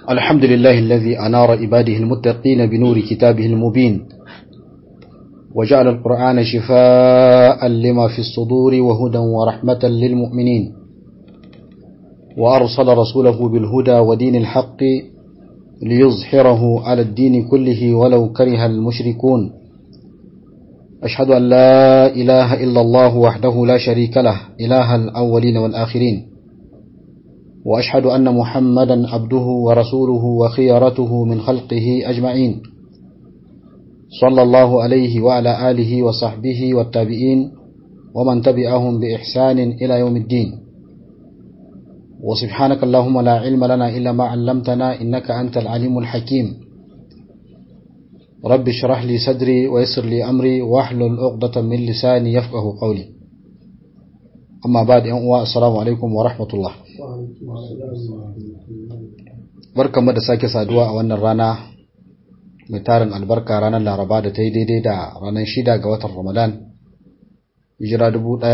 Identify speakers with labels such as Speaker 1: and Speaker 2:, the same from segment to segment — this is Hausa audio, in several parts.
Speaker 1: الحمد لله الذي أنار عباده المتقين بنور كتابه المبين وجعل القرآن شفاء لما في الصدور وهدى ورحمة للمؤمنين وأرسل رسوله بالهدى ودين الحق ليظهره على الدين كله ولو كره المشركون أشهد أن لا إله إلا الله وحده لا شريك له إله الأولين والآخرين وأشهد أن محمدا عبده ورسوله وخيرته من خلقه أجمعين صلى الله عليه وعلى آله وصحبه والتابعين ومن تبعهم بإحسان إلى يوم الدين وسبحانك اللهم لا علم لنا إلا ما علمتنا إنك أنت العليم الحكيم رب اشرح لي صدري ويسر لي أمري واحلل عقدة من لساني يفقه قولي أما بعد أن السلام عليكم ورحمة الله barkanmu da sake saduwa a wannan rana mai tarin albarka ranar laraba da ta yi daidai da ranar shida ga watan ramadan hijira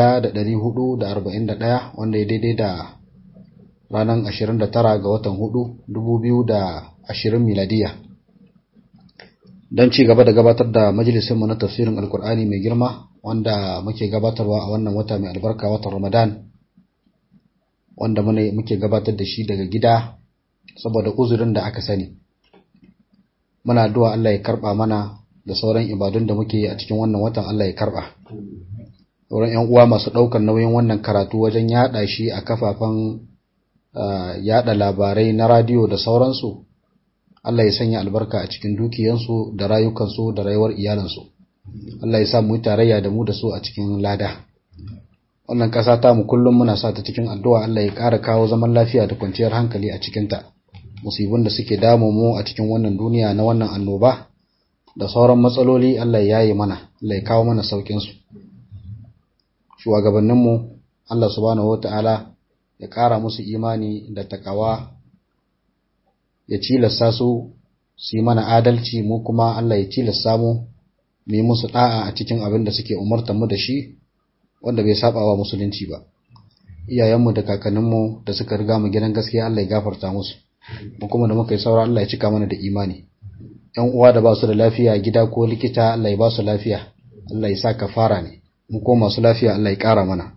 Speaker 1: 1441 wanda ya daidai da ranar 29 ga watan 4 2020 miladiya don ci gaba da gabatar da majalisinmu na tafsirin alkur'ani mai girma wanda muke gabatarwa a wannan wata mai albarka watan ramadan wanda muke gabatar da shi daga gida saboda uzurin da aka sani muna addu'a Allah ya karba mana da sauran ibadun da muke yi a cikin wannan watan Allah ya karba sauran ƴan uwa masu ɗaukar nauyin wannan karatu wajen yaɗa shi a kafafen yaɗa labarai na radiyo da sauransu Allah ya sanya albarka a cikin dukiyansu da rayukansu da rayuwar iyalansu Allah ya sa mu yi tarayya da mu da su a cikin lada wannan ƙasa ta mu kullum muna sa ta cikin addu'a Allah ya ƙara kawo zaman lafiya da kwanciyar hankali a cikinta musibin da suke damu mu a cikin wannan duniya na wannan annoba da sauran matsaloli Allah ya yi mana Allah ya kawo mana saukin su shugabannin mu Allah subhanahu wataala ya ƙara musu imani da takawa ya cilasta su su yi mana adalci mu kuma Allah ya cilasta mu mu yi musu da'a a cikin abin da suke umartar mu da shi wanda bai saba wa musulunci ba iyayenmu da kakanninmu da suka riga mu gidan gaskiya Allah ya gafarta musu mu kuma da muka yi saura Allah ya cika mana da imani ƴan uwa da ba su da lafiya gida ko likita Allah ya ba su lafiya Allah ya sa kafara ne mu ko masu lafiya Allah ya ƙara mana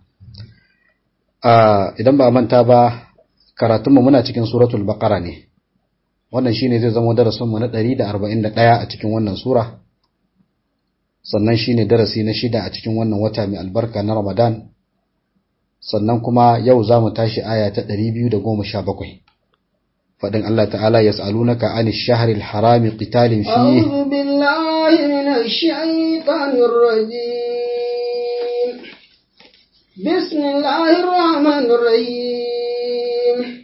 Speaker 1: idan ba a manta ba karatunmu muna cikin suratul baqara ne wannan shine zai zama darasinmu na 141 a cikin wannan sura sannan shine darasi na shida a cikin wannan wata mai albarka na Ramadan sannan kuma yau zamu tashi aya ta 217 fadin Allah ta'ala yas'alunaka 'anil shahril harami qitalin fihi
Speaker 2: a'udhu billahi minash shaitanir rajim bismillahir rahmanir rahim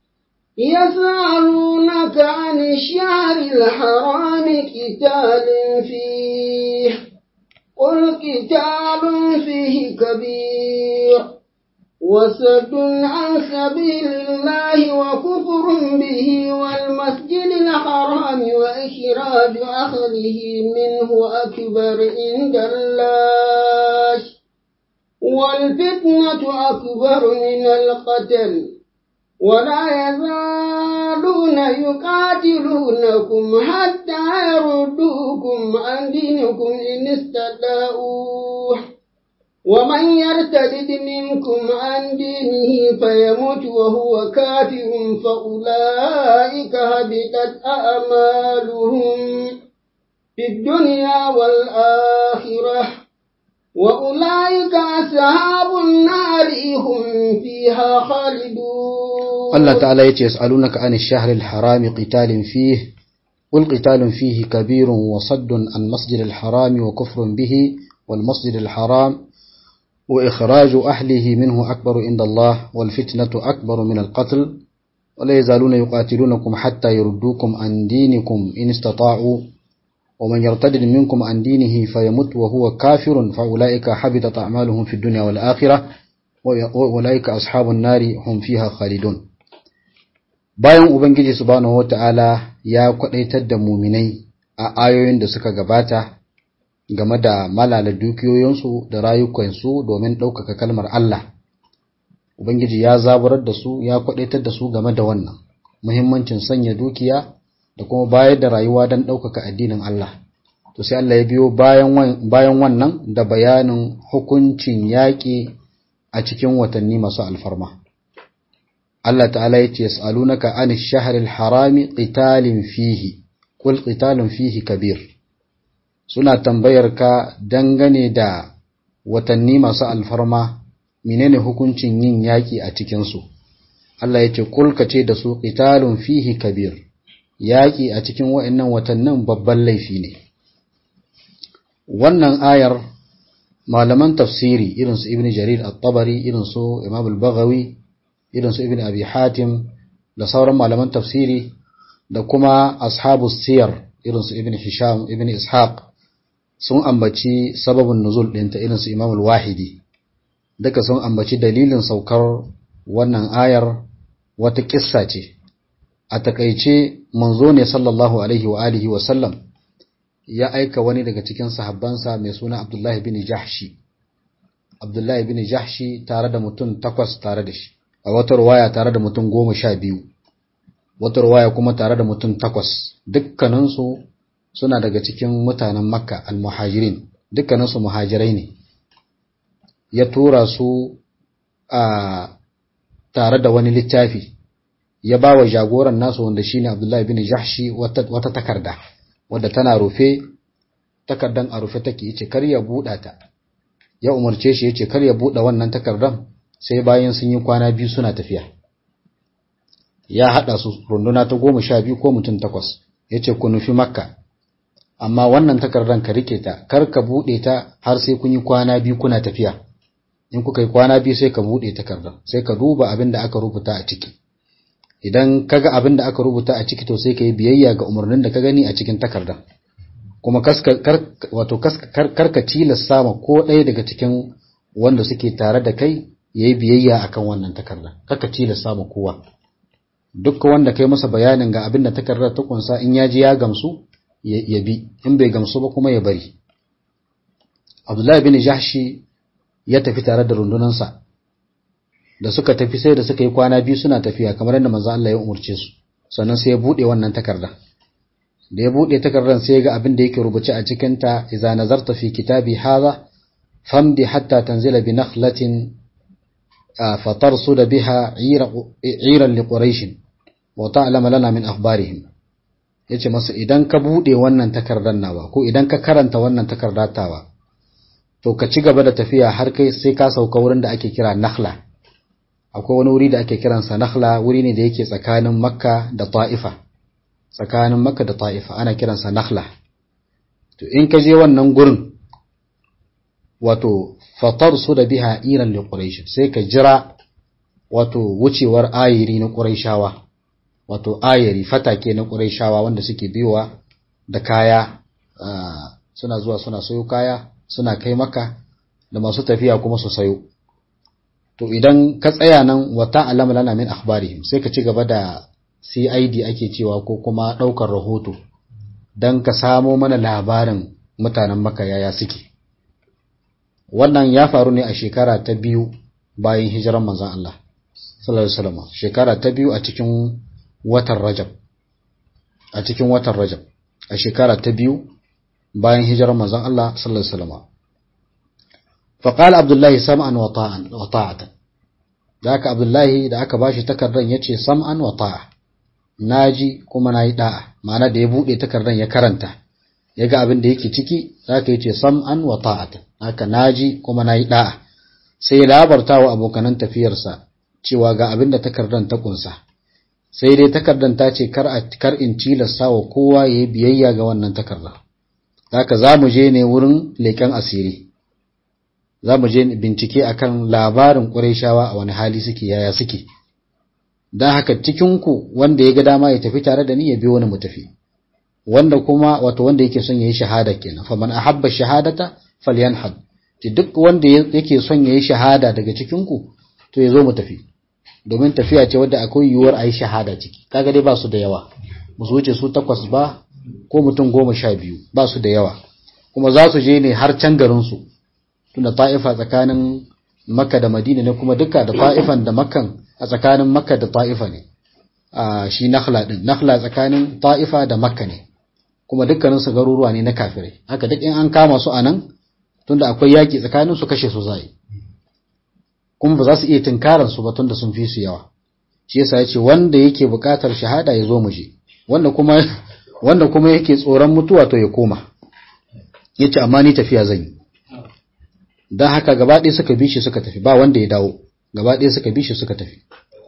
Speaker 2: يسألونك عن الشهر الحرام قتال فيه قل قتال فيه كبير وسد عن سبيل الله وكفر به والمسجد الحرام وإخراج أهله منه أكبر عند الله والفتنة أكبر من القتل ولا يزالون يقاتلونكم حتى يردوكم عن دينكم إن استطاعوا ومن يرتد منكم عن دينه فيموت وهو كافر فأولئك هبطت أعمالهم في الدنيا والآخرة وأولئك أصحاب النار هم فيها خالدون
Speaker 1: الله تعالى يسألونك عن الشهر الحرام قتال فيه قل قتال فيه كبير وصد عن مسجد الحرام وكفر به والمسجد الحرام وإخراج أهله منه أكبر عند الله والفتنة أكبر من القتل ولا يزالون يقاتلونكم حتى يردوكم عن دينكم إن استطاعوا ومن يرتد منكم عن دينه فيمت وهو كافر فأولئك حبطت أعمالهم في الدنيا والآخرة وأولئك أصحاب النار هم فيها خالدون bayan Ubangiji subhanahu wata'ala ya kwadaitar da muminai a ayoyin da suka gabata game da malala dukiyoyinsu da rayukansu domin ɗaukaka kalmar Allah Ubangiji ya zaburar da su ya kwadaitar da su game da wannan muhimmancin sanya dukiya da kuma bayar da rayuwa don ɗaukaka addinin Allah to sai Allah ya biyo bayan wannan da bayanin hukuncin yaƙi a cikin watanni masu alfarma Allah ta'ala ya ce yas'alunaka an ash-shahril harami qitalin fihi qul qitalun fihi kabir suna tambayar ka dangane da watanni masu alfarma menene hukuncin yin yaƙi a cikin su Allah ya ce qul ka ce da su qitalun fihi kabir yaƙi a cikin wa'annan watannin babban laifi ne wannan ayar malaman tafsiri irin su ibn jarir at-tabari irin su imam al-baghawi irin su ibn abi hatim da sauran malaman tafsiri da kuma ashabu siyar irin su ibn hisham ibn ishaq sun ambaci sababin nuzul ɗinta irin su imam al-wahidi duka sun ambaci dalilin saukar wannan ayar wata kissa ce a takaice manzo ne sallallahu alaihi wa alihi wa sallam ya aika wani daga cikin sahabbansa mai suna Abdullahi bin Jahshi Abdullahi bin Jahshi tare da mutum takwas tare da shi a wata ruwaya tare da mutum goma sha biyu wata ruwaya kuma tare da mutum takwas dukkaninsu suna daga cikin mutanen makka al-muhajirin dukkaninsu muhajirai ne ya tura su a tare da wani littafi ya ba wa jagoran nasu wanda shine Abdullahi bin Jahshi wata, wata takarda wadda tana rufe takardan a rufe take yace kar ya buɗa ta ya umarce shi yace kar ya buɗe wannan takardan sai bayan sun yi kwana biyu suna tafiya ya hada su runduna ta goma sha biyu ko mutum takwas yace ku nufi makka amma wannan takardan ka rike ta kar ka buɗe ta har sai kun yi kwana biyu kuna tafiya in kuka yi kwana biyu sai ka buɗe takardan sai ka duba abin da aka rubuta a ciki idan kaga abin da aka rubuta a ciki to sai ka yi biyayya ga umarnin da ka gani a cikin takardan kuma wato karka tilasta ma ko ɗaya daga cikin wanda suke tare da kai ya yi biyayya akan wannan takarda karka tilasta ma kowa duk wanda kai masa bayanin ga abin da takardar ta kunsa in ya ji ya gamsu ya bi in bai gamsu ba kuma ya bari abdullahi bin jahshi ya tafi tare da rundunansa da suka tafi sai da suka yi kwana biyu suna tafiya kamar yadda manzo Allah ya umurce su sannan sai ya bude wannan takarda da ya bude takardar sai ya ga abin da yake rubuce a cikin ta idza nazarta fi kitabi hadha famdi hatta tanzila bi nakhlatin fatarsud biha 'iran li quraish wa ta'lam lana min akhbarihim yace masa idan ka bude wannan takardar nawa ko idan ka karanta wannan takardar tawa to ka ci gaba da tafiya har kai sai ka sauka wurin da ake kira nakhla akwai wani wuri da ake kiransa nakhla wuri ne da yake tsakanin makka da ta'ifa tsakanin makka da ta'ifa ana kiransa nakhla to in ka je wannan gurin wato fatar su da biha iran li quraish sai ka jira wato wucewar ayiri na quraishawa wato ayiri fatake na quraishawa wanda suke biyowa da kaya suna zuwa suna sayo kaya suna kai maka da masu tafiya kuma su sayo to idan ka tsaya nan wata alama lana min akhbarihim sai ka ci gaba da CID ake cewa ko kuma daukar rahoto dan ka samo mana labarin mutanen Makka yaya suke wannan ya faru ne a shekara ta biyu bayan hijiran manzon Allah sallallahu alaihi wasallam shekara ta biyu a cikin watan Rajab a cikin watan Rajab a shekara ta biyu bayan hijiran manzon Allah sallallahu alaihi wasallam فقال عبد الله سمعا وطاعا وطاعة ذاك عبد الله da aka bashi takardan yace sam'an wa ta'a naji kuma nayi da'a ma'ana da ya bude takardan ya karanta yaga abin da yake ciki zaka yace sam'an wa ta'atan haka naji kuma nayi da'a sai labarta wa abokanan tafiyarsa cewa ga abin da takardan ta kunsa sai dai takardan ta ce kar a kar in tilasta wa kowa yayi biyayya ga wannan takarda haka zamu je ne wurin leken asiri za mu je bincike akan labarin ƙurayshawa a wani hali suke yaya suke don haka cikinku wanda ya ga dama ya tafi tare da ni ya biyo wani mu tafi wanda kuma wato wanda yake son yayi shahada kenan fa man ahabba shahadata falyanhad ki duk wanda yake son yayi shahada daga cikinku to ya zo mu tafi domin tafiya ce wadda akwai yiwuwar a yi shahada ciki kaga dai ba su da yawa musu wuce su takwas ba ko mutum goma sha biyu ba su da yawa kuma za su je ne har can garinsu tunda ta'ifa tsakanin makka da madina ne kuma duka da ta'ifan da makkan a tsakanin makka da ta'ifa ne shi nakhla din nakhla tsakanin ta'ifa da makka ne kuma dukkanin su garuruwa ne na kafirai haka duk in an kama su anan tunda akwai yaki tsakanin su kashe su zai kuma ba za su iya tinkaran su ba tunda sun fi su yawa shi yasa yace wanda yake buƙatar shahada ya zo mu je wanda kuma wanda kuma yake tsoron mutuwa to ya koma yace amma ni tafiya zan yi dan haka gaba ɗaya suka bi shi suka tafi ba wanda ya dawo gaba ɗaya suka bi shi suka tafi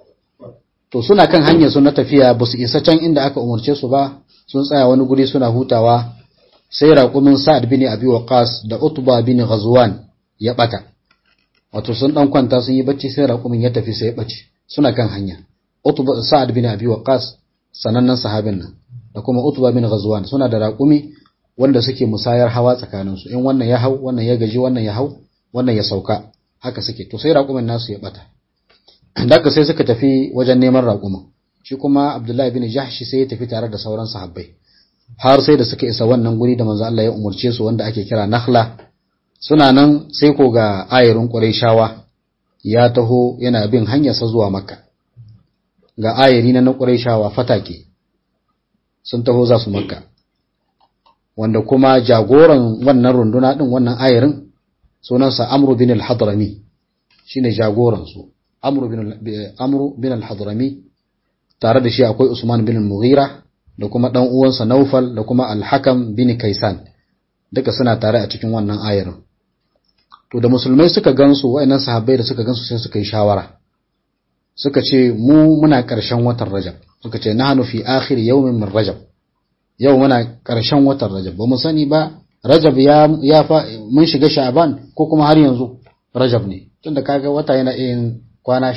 Speaker 1: to suna kan hanyar su na tafiya ba su isa can inda aka umarce su ba sun tsaya wani guri suna hutawa sai raƙumin sa'ad bin abi waqas da utba bin ghazwan ya bata wato sun dan kwanta sun yi bacci sai raƙumin ya tafi sai ya bace suna kan hanya utba sa'ad bin abi waqas sanannen sahabin nan da kuma utba bin ghazwan suna da raƙumi wanda suke musayar hawa tsakanin su in wannan ya hau wannan ya gaji wannan ya hau wannan ya sauka haka suke to sai raƙumin nasu ya bata daga sai suka tafi wajen neman raƙumin shi kuma abdullahi bin jahshi sai ya tafi tare da sauran sahabbai har sai da suka isa wannan guri da manzo Allah ya umurce su wanda ake kira Nakhla suna nan sai ko ga ayarin Qurayshawa ya taho yana bin hanyarsa zuwa Makka ga ayari na Qurayshawa fatake sun taho za su Makka wanda kuma jagoran wannan runduna din wannan ayarin sunansa Amr bin al-Hadrami shine jagoran su Amr bin Amr bin al-Hadrami tare da shi akwai Usman bin al-Mughira da kuma ɗan uwansa Naufal da kuma Al-Hakam bin Kaisan duka suna tare a cikin wannan ayarin to da musulmai suka gansu wayannan sahabbai da suka gansu sai suka yi shawara suka ce mu muna ƙarshen watan Rajab suka ce nahnu fi akhir yawmin min Rajab yau muna ƙarshen watan Rajab ba mu sani ba Rajab ya ya fa mun shiga Sha'ban ko kuma har yanzu Rajab ne tunda kaga wata yana yin kwana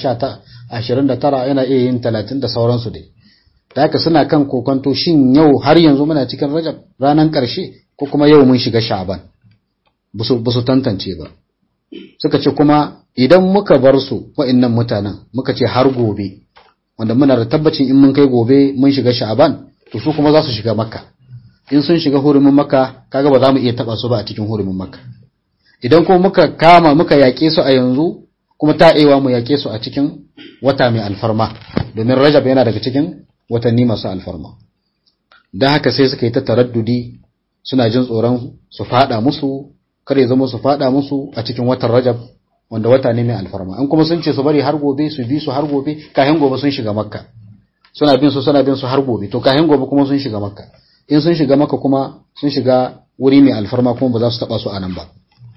Speaker 1: 29 yana iya yin 30 da sauransu dai da haka suna kan kokonto shin yau har yanzu muna cikin rajab ranar ƙarshe ko kuma yau mun shiga sha'ban ba su tantance ba suka ce kuma idan muka bar su wa'annan mutanen muka ce har gobe wanda muna da tabbacin in mun kai gobe mun shiga sha'ban to su kuma za su shiga makka in sun shiga hurumin makka kaga ba za mu iya taba su ba a cikin hurumin makka idan kuma muka kama muka yaƙe su a yanzu kuma ta mu yaƙe su a cikin wata mai alfarma domin rajab yana daga cikin watanni masu alfarma don haka sai suka yi ta taraddudi suna jin tsoron su fada musu kar ya zama su fada musu a cikin watan rajab wanda wata ne mai alfarma an kuma sun ce su bari har gobe su bi su har gobe kayan gobe sun shiga makka suna bin su suna bin su har gobe to kayan gobe kuma sun shiga makka in sun shiga makka kuma sun shiga wuri mai alfarma kuma ba za su taba su a nan ba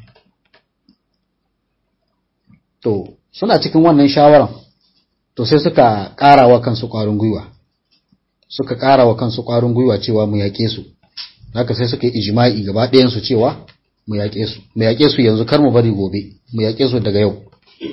Speaker 1: to suna cikin wannan shawaran to sai suka ƙara wa kansu ƙwarin gwiwa suka ƙara wa kansu ƙwarin gwiwa cewa mu yaƙe su haka sai suka yi ijma'i gaba ɗayan su cewa mu yaƙe su mu yaƙe su yanzu kar mu bari gobe mu yaƙe su daga yau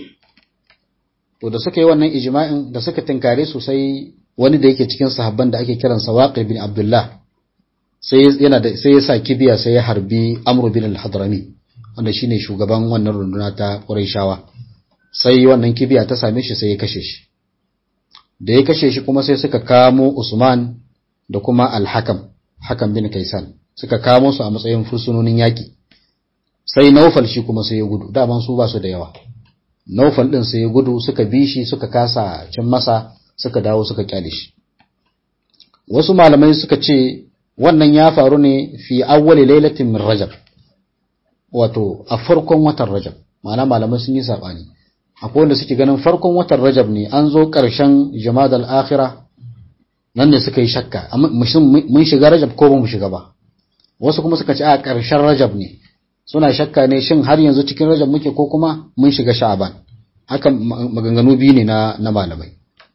Speaker 1: to da suka yi wannan ijma'in da suka tinkare su sai wani da yake cikin sahabban da ake kiransa Waqi bin Abdullah sai yana da sai ya sa kibiya sai ya harbi Amr bin al-Hadrami wanda shine shugaban wannan runduna ta Qurayshawa sai wannan kibiya ta same shi sai ya kashe shi da ya kashe shi kuma sai suka kamo Usman da kuma Al-Hakam Hakam bin Kaisan suka kamo su a matsayin fursunonin yaki sai Naufal shi kuma sai ya gudu daman su ba su da yawa Naufal din sai ya gudu suka bi shi suka kasa cin masa suka dawo suka kyale shi wasu malamai suka ce wannan ya faru ne fi awwali lailatin min Rajab wato a farkon watan Rajab ma'ana malamai sun yi sabani akwai wanda suke ganin farkon watan Rajab ne an zo ƙarshen Jumadal Akhira nan ne suka yi shakka mun shiga Rajab ko ba mu shiga ba wasu kuma suka ce a ƙarshen Rajab ne suna shakka ne shin har yanzu cikin Rajab muke ko kuma mun shiga Sha'ban haka maganganu biyu ne na na malamai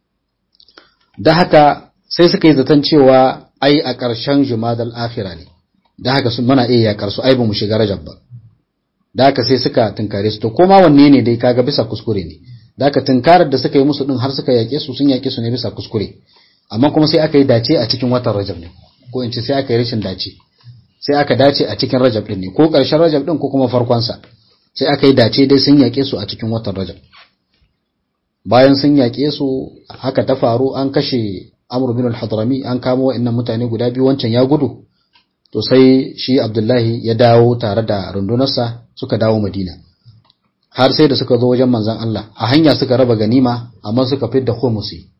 Speaker 1: da haka sai suka yi zaton cewa ai a ƙarshen Jumadal Akhira ne da haka sun mana iya yakar su ai ba mu shiga Rajab ba da haka sai suka tunkare su to koma wanne ne dai kaga bisa kuskure ne da haka tunkarar da suka yi musu din har suka yake su sun yake su ne bisa kuskure amma kuma sai aka yi dace a cikin watan Rajab ne ko in ce sai aka yi rashin dace sai aka dace a cikin Rajab din ne ko ƙarshen Rajab din ko kuma farkon sa sai aka yi dace dai sun yake su a cikin watan Rajab bayan sun yake su haka ta faru an kashe Amr bin al-Hadrami an kamo wa'annan mutane guda biyu wancan ya gudu to sai shi Abdullahi ya dawo tare da rundunarsa suka dawo Madina har sai da suka zo wajen manzon Allah a hanya suka raba ganima amma suka fidda khumusi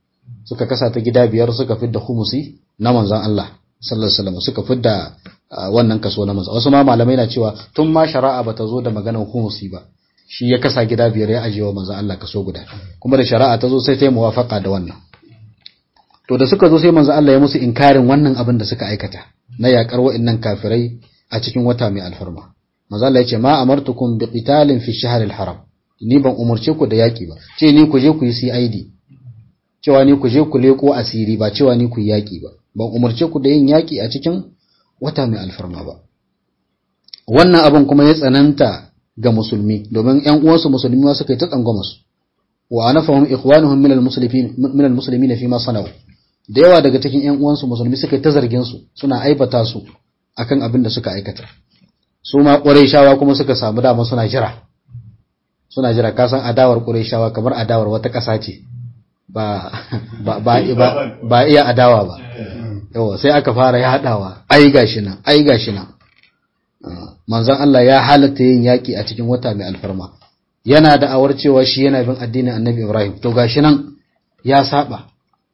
Speaker 1: suka kasa ta gida biyar suka fidda khumusi na manzon Allah sallallahu alaihi wasallam suka fidda wannan kaso na manzon wasu ma malamai na cewa tun ma shari'a bata zo da maganar khumusi ba shi ya kasa gida biyar ya ajiye wa manzon Allah kaso guda kuma da shari'a ta zo sai ta yi muwafaka da wannan to da suka zo sai manzon Allah ya musu inkarin wannan abin da suka aikata na yakar wa'annan kafirai a cikin wata mai alfarma manzon Allah ya ce ma amartukum bi qitalin fi shahril haram ni ban umurce ku da yaki ba ce ni ku je ku yi CID cewa ni ku je ku leko asiri ba cewa ni ku yi yaki ba ban umarce ku da yin yaki a cikin wata mai alfarma ba wannan abin kuma ya tsananta ga musulmi domin ƴan uwansu musulmi ma suka yi ta tsangwama su wa anafahum ikhwanuhum min almuslimin min almuslimin fi ma sanau da yawa daga cikin ƴan uwansu musulmi suka yi ta zargin su suna aibata su akan abin da suka aikata su ma quraishawa kuma suka samu dama suna jira suna jira kasan adawar quraishawa kamar adawar wata ƙasa ce ba ba ba ba iya adawa ba yawa sai aka fara yadawa ai gashi nan ai gashi nan manzon Allah ya halatta yin yaki a cikin wata mai alfarma yana da awar cewa shi yana bin addinin Annabi Ibrahim to gashi nan ya saba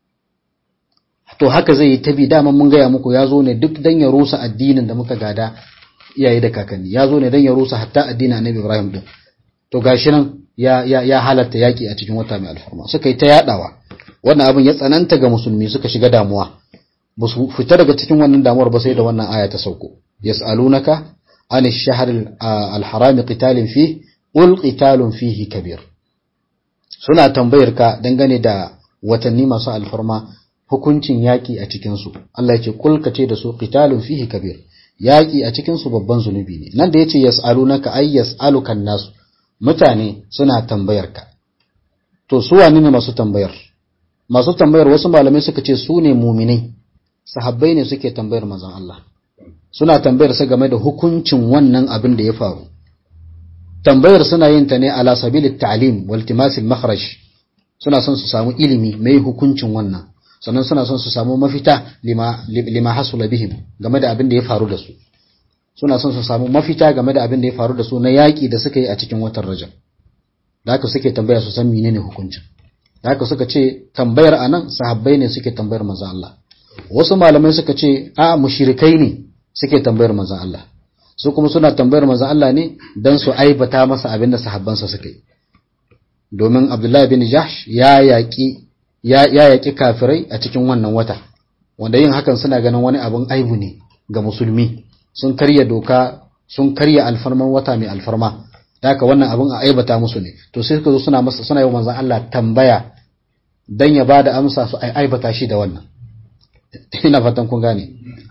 Speaker 1: to haka zai yi tabi dama mun gaya muku ya zo ne duk dan ya rusa addinin da muka gada iyaye da kakanni ya zo ne dan ya rusa hatta addinin Annabi Ibrahim din to gashi nan ya ya ya halatta yaki a cikin wata mai alfarma suka yi ta yadawa wannan abin ya tsananta ga musulmi suka shiga damuwa ba su fita daga cikin wannan damuwar ba sai da wannan aya ta sauko yas'alunaka an ash-shahr al-haram qitalin fi qul qitalun fihi kabir suna tambayar ka dangane da watanni masu alfarma hukuncin yaki a cikin su Allah ya ce kul ka ce da su qitalun fihi kabir yaki a cikin su babban zunubi ne nan da yace yas'alunaka ay yas'alukan nasu mutane suna tambayar ka to su wani ne masu tambayar masu tambayar wasu malamai suka ce su ne muminai sahabbai ne suke tambayar manzon Allah suna tambayar sa game da hukuncin wannan abin da ya faru tambayar suna yin ta ne ala sabilit ta'lim wal timasil makhraj suna son su samu ilimi mai hukuncin wannan sannan suna son su samu mafita lima lima hasula bihim game da abin da ya faru da su suna son su samu mafita game da abin da ya faru da su na yaƙi da suka yi a cikin watan Rajab da haka suke tambaya su san menene hukuncin da haka suka ce tambayar anan sahabbai ne suke tambayar manzon Allah wasu malamai suka ce a mushrikai ne suke tambayar manzon Allah su kuma suna tambayar manzon Allah ne dan su aibata masa abin da sahabbansa suka yi domin Abdullahi bin Jahsh ya yaƙi ya ya yaƙi kafirai a cikin wannan wata wanda yin hakan suna ganin wani abin aibu ne ga musulmi sun karya doka sun karya alfarman wata mai alfarma da haka wannan abin a aibata musu ne to sai suka zo suna masa suna yi wa manzon Allah tambaya dan ya bada amsa su aibata shi da wannan ina fatan kun gane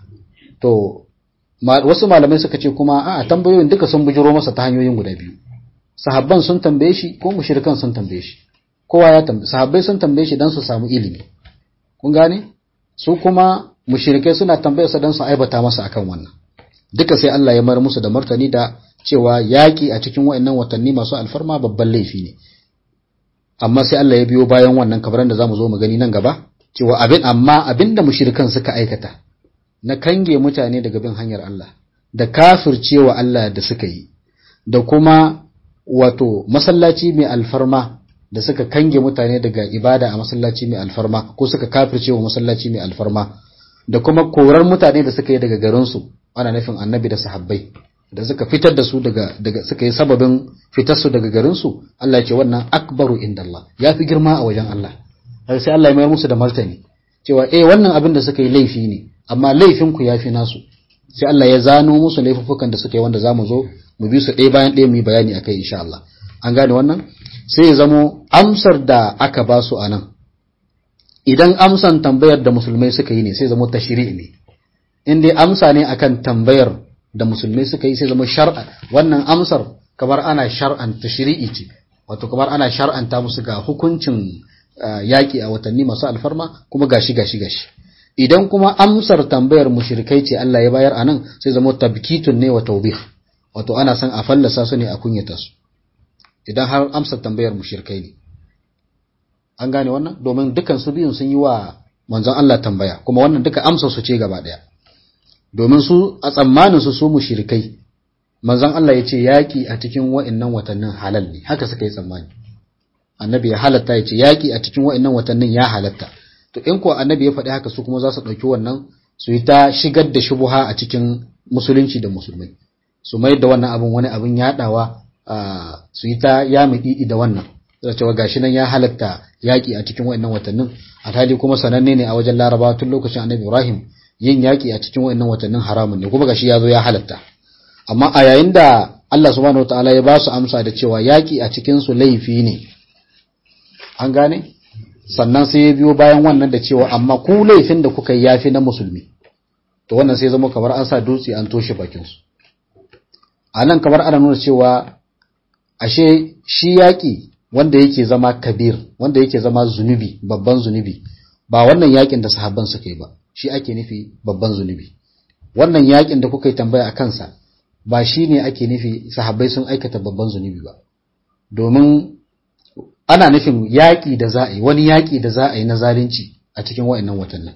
Speaker 1: to wasu malamai suka ce kuma a tambayoyin duka sun bujiro masa ta hanyoyin guda biyu sahabban sun tambaye shi ko mushrikan sun tambaye shi kowa ya tambaye sahabbai sun tambaye shi dan su samu ilimi kun gane su kuma mushrikai suna tambayar sa dan su aibata masa akan wannan duka sai Allah ya mar musu da martani da cewa yaki a cikin wayannan watanni masu alfarma babban laifi ne amma sai Allah ya biyo bayan wannan kabaran da zamu zo mu gani nan gaba cewa abin amma abinda mushrikan suka aikata na kange mutane daga bin hanyar Allah da kafircewa Allah da suka yi da kuma wato masallaci mai alfarma da suka kange mutane daga ibada a masallaci mai alfarma ko suka kafircewa masallaci mai alfarma da kuma korar mutane da suka yi daga garinsu ana nufin annabi da sahabbai da suka fitar da su daga daga suka yi sababin fitar su daga garinsu Allah ya ce wannan akbaru indallah ya fi girma a wajen Allah har sai Allah ya mayar musu da martani cewa eh wannan abin da suka yi laifi ne amma laifin ku yafi nasu sai Allah ya zano musu laifukan da suka yi wanda zamu zo mu bi su ɗaya bayan ɗaya mu yi bayani akai insha Allah an gane wannan sai ya zamo amsar da aka ba su anan idan amsan tambayar da musulmai suka yi ne sai zamo tashri' ne in dai amsa ne akan tambayar da musulmai suka yi sai zama shar'a wannan amsar kamar ana shar'an tashri'i ce wato kamar ana shar'anta musu ga hukuncin yaƙi a watanni masu alfarma kuma gashi gashi gashi idan kuma amsar tambayar mushrikai ce Allah ya bayar anan sai zama tabkitun ne wa tawbih wato ana son a fallasa su ne a kunyata su idan har amsar tambayar mushrikai ne an gane wannan domin dukan su biyun sun yi wa manzon Allah tambaya kuma wannan duka amsar su ce gaba daya domin su a tsammanin su su mushrikai manzon Allah ya ce yaki a cikin wa'annan watannin halal ne haka suka yi tsammani annabi ya halatta ya ce yaki a cikin wa'annan watannin ya halatta to in ko annabi ya faɗi haka su kuma za su ɗauki wannan su yi ta shigar da shubuha a cikin musulunci da musulmai su mai da wannan abin wani abin yaɗawa su yi ta yami ɗiɗi da wannan da cewa gashi nan ya halatta yaƙi a cikin wa'annan watannin alhali kuma sananne ne a wajen larabawa tun lokacin annabi ibrahim yin yaƙi a cikin wa'annan watannin haramun ne kuma gashi ya zo ya halatta amma a yayin da Allah subhanahu wataala ya ba su amsa da cewa yaƙi a cikin su laifi ne an gane sannan sai ya biyo bayan wannan da cewa amma ku laifin da kuka yi yafi na musulmi to wannan sai zama kamar an sa dutse an toshe bakin su a nan kamar ana nuna cewa ashe shi yaƙi wanda yake zama kabir wanda yake zama zunubi babban zunubi ba wannan yaƙin da sahabban suka yi ba shi ake nufi babban zunubi wannan yaƙin da kuka yi tambaya a kansa ba shi ne ake nufi sahabbai sun aikata babban zunubi ba domin ana nufin yaƙi da za a yi wani yaƙi da za a yi na zalunci a cikin wa'annan watannin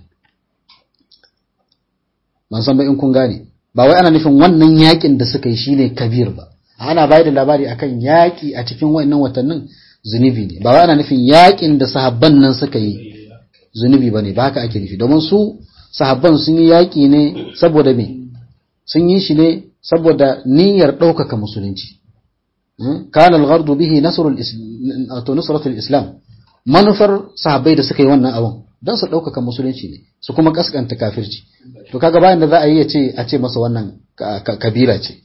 Speaker 1: ban san ba in kun gane ba wai ana nufin wannan yaƙin da suka yi shine kabir ba ana bayar da labari akan yaƙi a cikin wa'annan watannin zunubi ne ba wai ana nufin yaƙin da sahabban nan suka yi zunubi bane ba haka ake nufi domin su sahabban sun yi yaƙi ne saboda me sun yi shi ne saboda niyyar ɗaukaka musulunci kana al-ghardu bihi nasrul nusratul islam manufar sahabbai da suka yi wannan abun don su ɗaukaka musulunci ne su kuma kaskanta kafirci to kaga bayan da za a yi ya ce a ce masa wannan kabira ce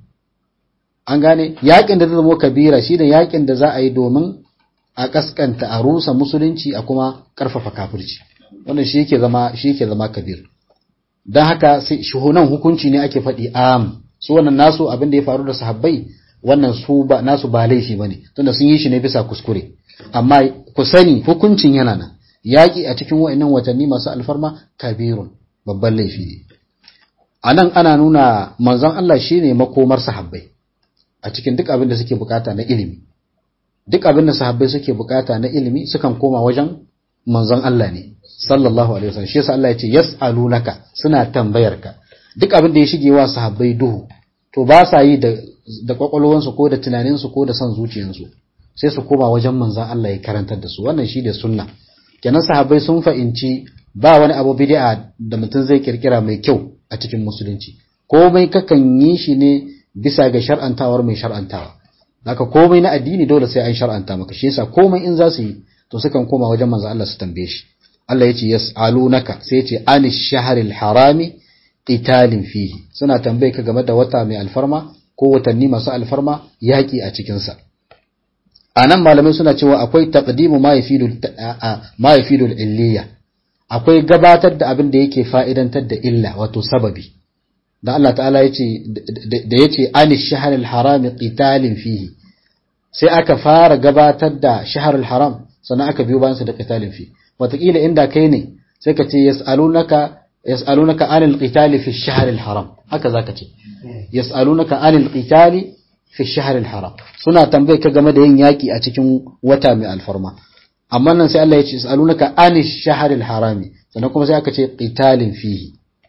Speaker 1: an gane yakin da zai zama kabira shine yakin da za a yi domin a kaskanta a rusa musulunci a kuma karfafa kafirci wannan shi yake zama shi yake zama kabir dan haka sai shuhunan hukunci ne ake faɗi am su wannan nasu abin da ya faru da sahabbai wannan su ba nasu ba laifi bane tunda sun yi shi ne bisa kuskure amma ku sani hukuncin yana nan yaƙi a cikin wa'annan watanni masu alfarma kabirun babban laifi ne a nan ana nuna manzon Allah shine makomar sahabbai a cikin duk abin da suke bukata na ilimi duk abin da sahabbai suke bukata na ilimi sukan koma wajen manzon Allah ne sallallahu alaihi wasallam shi yasa Allah ya ce yas'alunaka suna tambayarka duk abin da ya shige wa sahabbai duhu to ba sa yi da da kwakwalwansu ko da tunaninsu ko da son zuciyarsu sai su koma wajen manzon Allah ya karantar da su wannan shi da sunna kenan sahabbai sun fahimci ba wani abu bid'a da mutum zai kirkira mai kyau a cikin musulunci komai kakan yi shi ne bisa ga shar'antawar mai shar'antawa haka komai na addini dole sai an shar'anta maka shi yasa komai in za su yi to sukan koma wajen manzo Allah su tambaye shi Allah yace yas'alunaka sai yace anish shahril harami qitalin fihi suna tambaye ka game da wata mai alfarma ko watanni masu alfarma yaki a cikin sa anan malamai suna cewa akwai taqdimu ma yafidu ma yafidu illiya akwai gabatar da abin da yake fa'idantar da illa wato sababi da Allah ta'ala yace da yace anish shahril harami qitalin fihi sai aka fara gabatar da shahrul haram sannan aka biyo bayansa da qitalin fi wataƙila inda kai ne sai ka ce yas'alunaka yas'alunaka anil qitali fi shahril haram haka zaka ce yas'alunaka anil qitali fi shahril haram suna tambaye ka game da yin yaki a cikin wata mai alfarma amma nan sai Allah ya ce yas'alunaka anish shahril harami sannan kuma sai aka ce qitalin fihi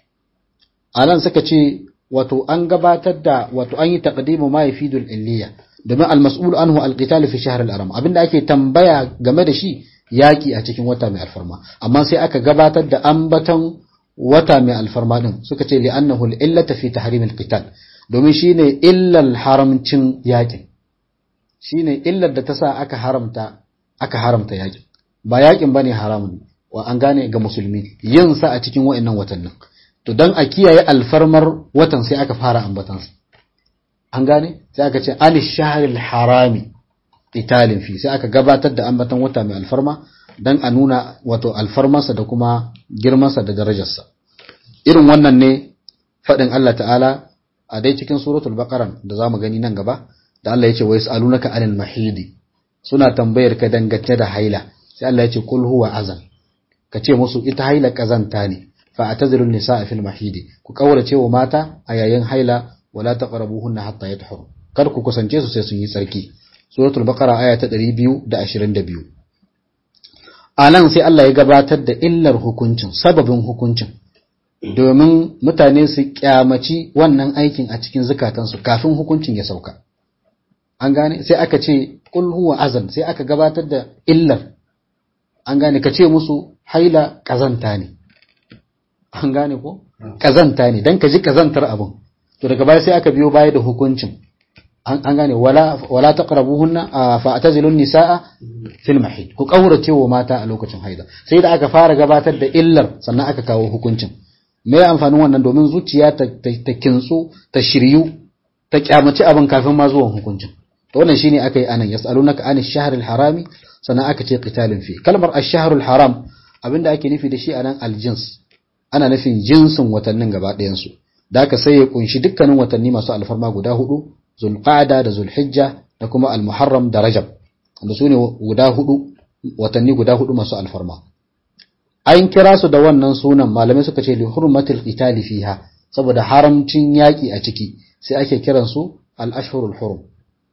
Speaker 1: anan suka ce wato an gabatar da wato an yi taqdimu ma yafidul illiya domin al-mas'ul anhu al-qital fi shahr al-haram abinda ake tambaya game da shi yaki a cikin wata mai alfarma amma sai aka gabatar da ambaton wata mai alfarma din suka ce li'annahu al-illata fi tahrim al-qital domin shine illal haramcin yakin shine illar da ta sa aka haramta aka haramta yakin ba yakin bane haramun wa an gane ga musulmi yin sa a cikin wa'annan watannin to dan a kiyaye alfarmar watan sai aka fara ambatansa an gane sai aka ce alish shahril harami italin fi sai aka gabatar da ambatan wata mai alfarma dan a nuna wato alfarmarsa da kuma girmansa da darajarsa irin wannan ne faɗin Allah ta'ala a dai cikin suratul baqara da zamu gani nan gaba da Allah ya ce wa yasalunaka anil mahidi suna tambayar ka dangance da haila sai Allah ya ce kul huwa azan ka ce musu ita haila kazanta ne fa atazilu nisaa fil mahidi ku kaurace wa mata a yayin haila wala taqrabuhunna hatta yatahuru kar ku kusance su sai sun yi tsarki suratul baqara aya ta 222 anan sai Allah ya gabatar da illar hukuncin sababin hukuncin domin mutane su kyamaci wannan aikin a cikin zukatansu kafin hukuncin ya sauka an gane sai aka ce kul huwa azan sai aka gabatar da illar an gane ka ce musu haila kazanta ne an gane ko kazanta ne dan ka ji kazantar abin to daga baya sai aka biyo baya da hukuncin an gane wala wala taqrabuhunna fa atazilun nisaa fil mahid ku kaurace wa mata a lokacin haida sai da aka fara gabatar da illar sannan aka kawo hukuncin me amfanin wannan domin zuciya ta ta kintsu ta shiryu ta kyamaci abin kafin ma zuwan hukuncin to wannan shine aka yi anan yasalunaka anish shahril harami sannan aka ce qitalin fi kalmar ash-shahrul haram abinda ake nufi da shi anan aljins ana nufin jinsin watannin gaba ɗayan su da aka sai ya kunshi dukkanin watanni masu alfarma guda hudu zulqa'da da zulhijja da kuma almuharram da rajab da su ne guda hudu watanni guda hudu masu alfarma an kira su da wannan sunan malamai suka ce li hurmatil qitali fiha saboda haramcin yaki a ciki sai ake kiran su al ashhurul hurum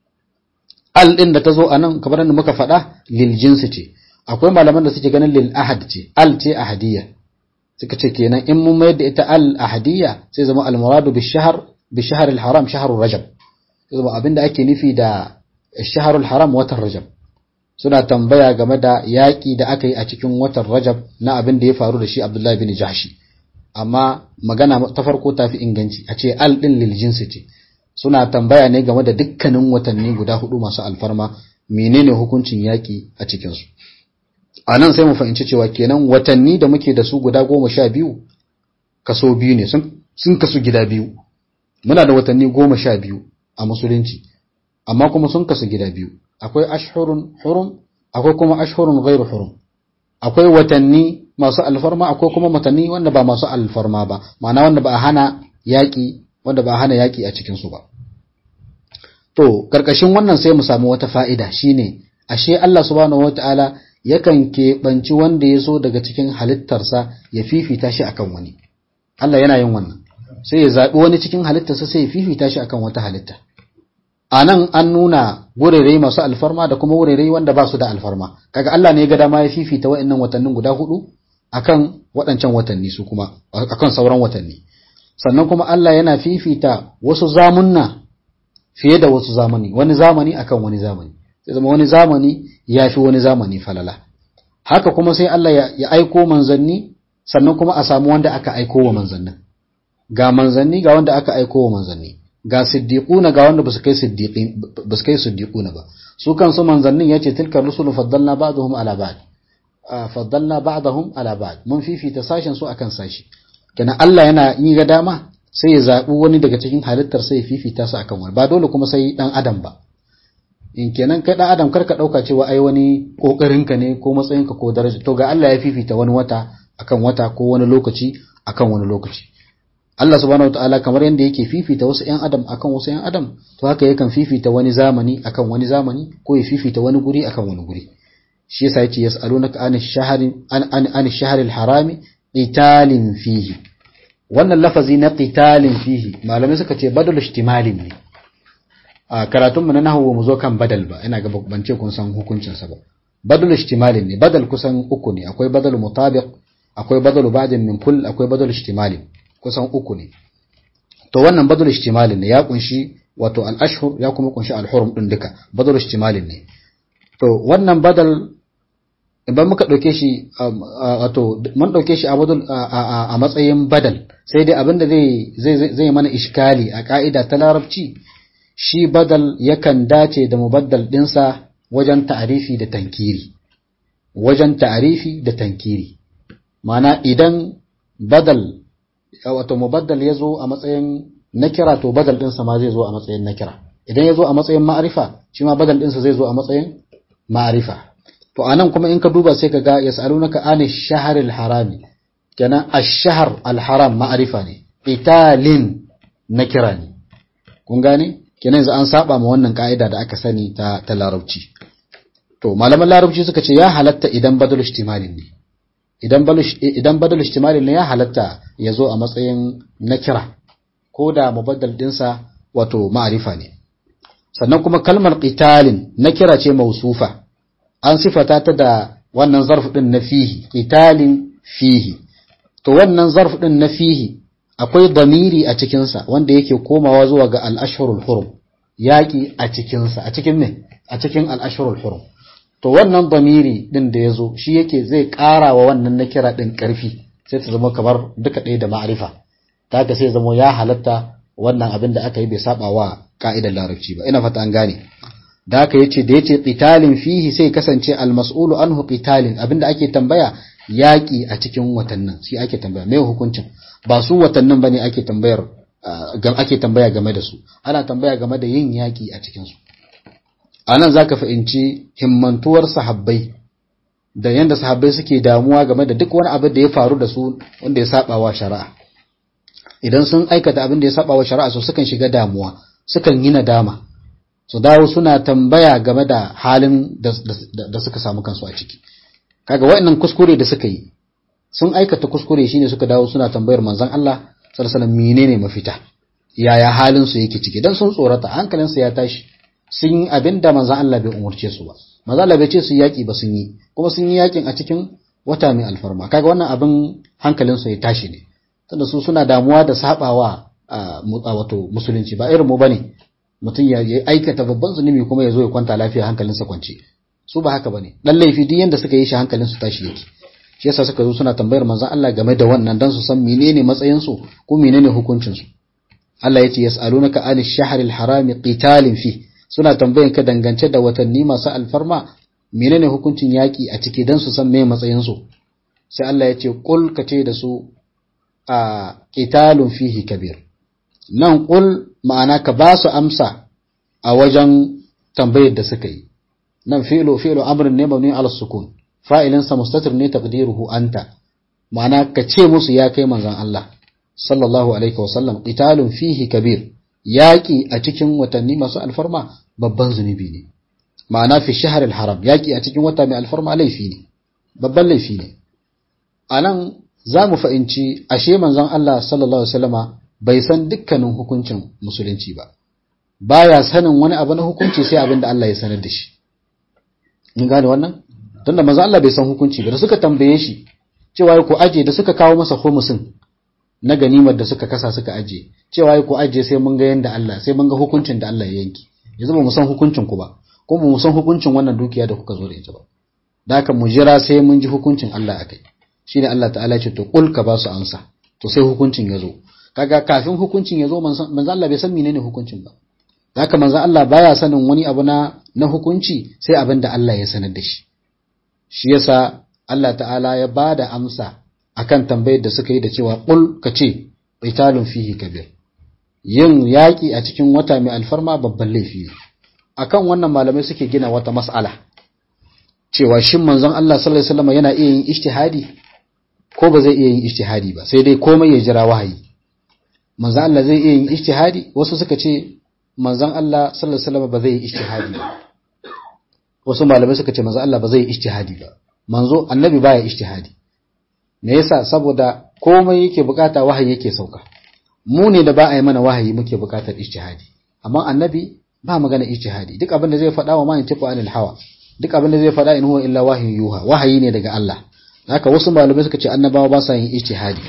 Speaker 1: al din da tazo anan kamar da muka faɗa lil jinsi ce akwai malaman da suke ganin lil ahad ce al ce ahadiyya suka ce kenan in mun mayar da ita al ahadiyya sai zama al muradu bi shahr bi shahr al haram shahrur rajab zama abinda ake nufi da shahrul haram watan rajab suna tambaya game da yaƙi da aka yi a cikin watan rajab na abin da ya faru da shi abdullahi bin jahshi amma magana ta farko ta fi inganci a ce al ɗin lil jinsi ce suna tambaya ne game da dukkanin watanni guda hudu masu alfarma menene hukuncin yaƙi a cikinsu a nan sai mu fahimci cewa kenan watanni da muke da su guda goma sha biyu kaso biyu ne sun kasu gida biyu muna da watanni goma sha biyu a musulunci amma kuma sun kasu gida biyu akwai ashhurun hurum akwai kuma ashhurun ghairu hurum akwai watanni masu alfarma akwai kuma watanni wanda ba masu alfarma ba ma'ana wanda ba a hana yaki wanda ba a hana yaki a cikin su ba to karkashin wannan sai mu samu wata fa'ida shine ashe Allah subhanahu wataala yakan keɓanci wanda ya so daga cikin halittarsa ya fifita shi akan wani Allah yana yin wannan sai ya zaɓi wani cikin halittarsa sai ya fifita shi akan wata halitta a nan an nuna wurare masu alfarma da kuma wurare wanda ba su da alfarma kaga Allah ne ya ga dama ya fifita wa'annan watannin guda hudu akan waɗancan watanni su kuma akan sauran watanni sannan kuma Allah yana fifita wasu zamunna fiye da wasu zamani wani zamani akan wani zamani sai zama wani zamani ya fi wani zamani falala haka kuma sai Allah ya aiko manzanni sannan kuma a samu wanda aka aiko wa manzannin ga manzanni ga wanda aka aiko wa manzanni ga siddiquna ga wanda basu kai siddiqin basu kai siddiquna ba su kansu manzannin yace tilka rusulu faddalna ba'dahum ala ba'd faddalna ba'dahum ala ba'd mun fifita sashen su akan sashi kenan Allah yana yi ga dama sai ya zabi wani daga cikin halittar sai ya fifita su akan wani ba dole kuma sai dan adam ba in kenan kai dan adam karka dauka cewa ai wani kokarinka ne ko matsayinka ko daraja to ga Allah ya fifita wani wata akan wata ko wani lokaci akan wani lokaci Allah subhanahu wataala kamar yadda yake fifita wasu ƴan adam akan wasu ƴan adam to haka yakan fifita wani zamani akan wani zamani ko ya fifita wani guri akan wani guri shi yasa yace yas'alunaka an ash-shahri an an an ash-shahri al-harami qitalin fihi wannan lafazi na qitalin fihi malamai suka ce badal ihtimalin ne a karatun mu na nahwu mu zo kan badal ba ina ga ban ce kun san hukuncin sa ba badal ihtimalin ne badal kusan uku ne akwai badal mutabiq akwai badal ba'din min kull akwai badal ihtimalin kusan uku ne to wannan badal ihtimalin ne ya kunshi wato al-ashhur ya kuma kunshi al-hurum din duka badal ihtimalin ne to wannan badal idan muka dauke shi wato mun dauke shi a badal a matsayin badal sai dai abinda zai zai zai mana iskali a ka'ida ta larabci shi badal yakan dace da mubaddal dinsa wajen ta'arifi da tankiri wajen ta'arifi da tankiri ma'ana idan badal wato mubaddal ya zo a matsayin nakira to badal ɗinsa ma zai zo a matsayin nakira idan ya zo a matsayin ma'arifa shi ma badal ɗinsa zai zo a matsayin ma'arifa to anan kuma in ka duba sai ka ga yas'alunaka an ash-shahr al-harami kenan ash-shahr al-haram ma'arifa ne italin nakira ne kun gane kenan yanzu an saba ma wannan ka'ida da aka sani ta ta larabci to malaman larabci suka ce ya halatta idan badal ihtimalin ne idan badal ishtimali ne ya halatta ya zo a matsayin nakira ko da mubaddal dinsa wato ma'arifa ne sannan kuma kalmar qitalin nakira ce mausufa an sifata ta da wannan zarf din na fihi qitalin fihi to wannan zarf din na fihi akwai damiri a cikinsa wanda yake komawa zuwa ga al-ashhurul hurum yaki a cikinsa a cikin ne a cikin al-ashhurul hurum to wannan damiri din da yazo shi yake zai ƙara wa wannan nakira din ƙarfi sai ta zama kamar duka ɗaya da ma'arifa ta haka sai zama ya halatta wannan abin da aka yi bai saba wa ka'idar larabci ba ina fata an gane da haka yace da yace qitalin fihi sai kasance al-mas'ulu anhu qitalin abinda ake tambaya yaki a cikin watannin shi ake tambaya me hukuncin ba su watannin bane ake tambayar ake tambaya game da su ana tambaya game da yin yaki a cikin su anan zaka fahimci himmantuwar sahabbai da yanda sahabbai suke damuwa game da duk wani abu da ya faru da su wanda ya saba wa shari'a idan sun aikata abin da ya saba wa shari'a so sukan shiga damuwa sukan yi nadama su dawo suna tambaya game da halin da suka samu kansu a ciki kaga wa'annan kuskure da suka yi sun aikata kuskure shine suka dawo suna tambayar manzon Allah sallallahu alaihi wasallam menene mafita yaya halin su yake ciki dan sun tsorata hankalin su ya tashi sun yi abinda manzon Allah bai umurce su ba manzon Allah bai ce su yaki ba sun yi kuma sun yi yakin a cikin wata mai alfarma kaga wannan abin hankalin su ya tashi ne tunda su suna damuwa da sabawa wato musulunci ba irin mu bane mutum ya aikata babban zunubi kuma ya zo ya kwanta lafiya hankalinsa kwance su ba haka bane dan laifi duk yanda suka yi shi hankalin su tashi yake shi yasa suka zo suna tambayar manzon Allah game da wannan dan su san menene matsayin su ko menene hukuncin su Allah yace yas'alunaka an ash-shahr al-harami qitalin fi suna tambayan ka dangance da watanni masu alfarma menene hukuncin yaki a ciki dan su san me matsayin su sai Allah yace qul kace da su a qitalun fihi kabir nan qul ma'ana ka ba su amsa a wajen tambayar da suka yi nan fi'lu fi'lu amrin ne mabni ala sukun fa'ilin sa mustatir ne taqdiruhu anta ma'ana ka ce musu ya kai manzon Allah sallallahu alaihi wa sallam qitalun fihi kabir yaki a cikin watanni masu alfarma babban zunubi ne ma'ana fi shahr al-haram yaki a cikin wata mai alfarma laifi ne babban laifi ne anan za mu fahimci ashe manzon Allah sallallahu alaihi wasallama bai san dukkanin hukuncin musulunci ba baya sanin wani abu na hukunci sai abin da Allah ya sanar da shi in gane wannan tunda manzo Allah bai san hukunci ba da suka tambaye shi cewa ku aje da suka kawo masa khumusin na ganimar da suka kasa suka aje cewa ku aje sai mun ga yanda Allah sai mun ga hukuncin da Allah ya yanki yanzu ba mu san hukuncin ku ba ko ba mu san hukuncin wannan dukiya da kuka zo da ita ba da haka mu jira sai mun ji hukuncin Allah akai shine Allah ta'ala ya ce to kul ka ba su amsa to sai hukuncin ya zo kaga kafin hukuncin ya zo manzo Allah bai san menene hukuncin ba haka manzo Allah baya sanin wani abu na na hukunci sai abin da Allah ya sanar da shi shi yasa Allah ta'ala ya bada amsa akan tambayar da suka yi da cewa qul kace qitalun fihi kabir yin yaki a cikin wata mai alfarma babban laifi ne akan wannan malamai suke gina wata mas'ala cewa shin manzon Allah sallallahu alaihi wasallam yana iya yin ijtihadi ko ba zai iya yin ijtihadi ba sai dai komai ya jira wahayi manzon Allah zai iya yin ijtihadi wasu suka ce manzon Allah sallallahu alaihi wasallam ba zai yi ijtihadi ba wasu malamai suka ce manzon Allah ba zai yi ijtihadi ba manzo annabi baya ijtihadi me yasa saboda komai yake bukata wahayi yake sauka mu ne da ba a yi mana wahayi muke bukatar ijtihadi amma annabi ba magana ijtihadi duk abin da zai faɗa wa ma yantiqu anil hawa duk abin da zai faɗa in huwa illa wahyu yuha wahayi ne daga Allah haka wasu malamai suka ce annabawa ba sa yin ijtihadi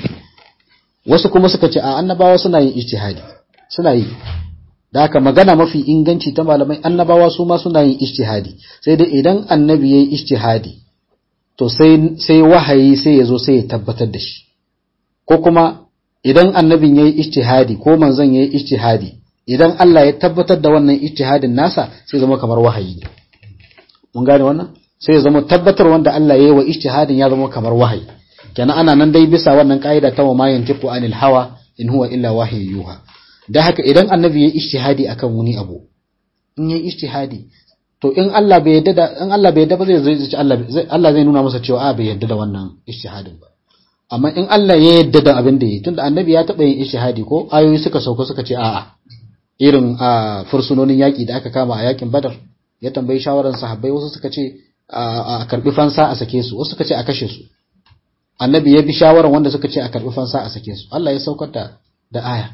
Speaker 1: wasu kuma suka ce a annabawa suna yin ijtihadi suna yi da haka magana mafi inganci ta malamai annabawa su ma suna yin ijtihadi sai dai idan annabi yayi ijtihadi to sai sai wahayi sai ya zo sai ya tabbatar da shi ko kuma idan annabin yayi ijtihadi ko manzon yayi ijtihadi idan Allah ya tabbatar da wannan ijtihadin nasa sai zama kamar wahayi ne mun gane wannan sai ya zama tabbatar wanda Allah ya yi wa ijtihadin ya zama kamar wahayi kenan ana nan dai bisa wannan kaida ta wa ma yantiqu anil hawa in huwa illa wahyu yuha da haka idan annabi ya ijtihadi akan wani abu in ya ijtihadi to in Allah bai yadda da in Allah bai yadda ba zai zai Allah Allah zai nuna masa cewa a bai yadda da wannan ijtihadin ba amma in Allah ya yadda da abin da yi tunda annabi ya taba yin ijtihadi ko ayoyi suka sauka suka ce a'a irin a fursunonin yaki da aka kama a yakin Badar ya tambayi shawaran sahabbai wasu suka ce a karbi fansa a sake su wasu suka ce a kashe su annabi ya bi shawaran wanda suka ce a karbi fansa a sake su Allah ya saukar da da aya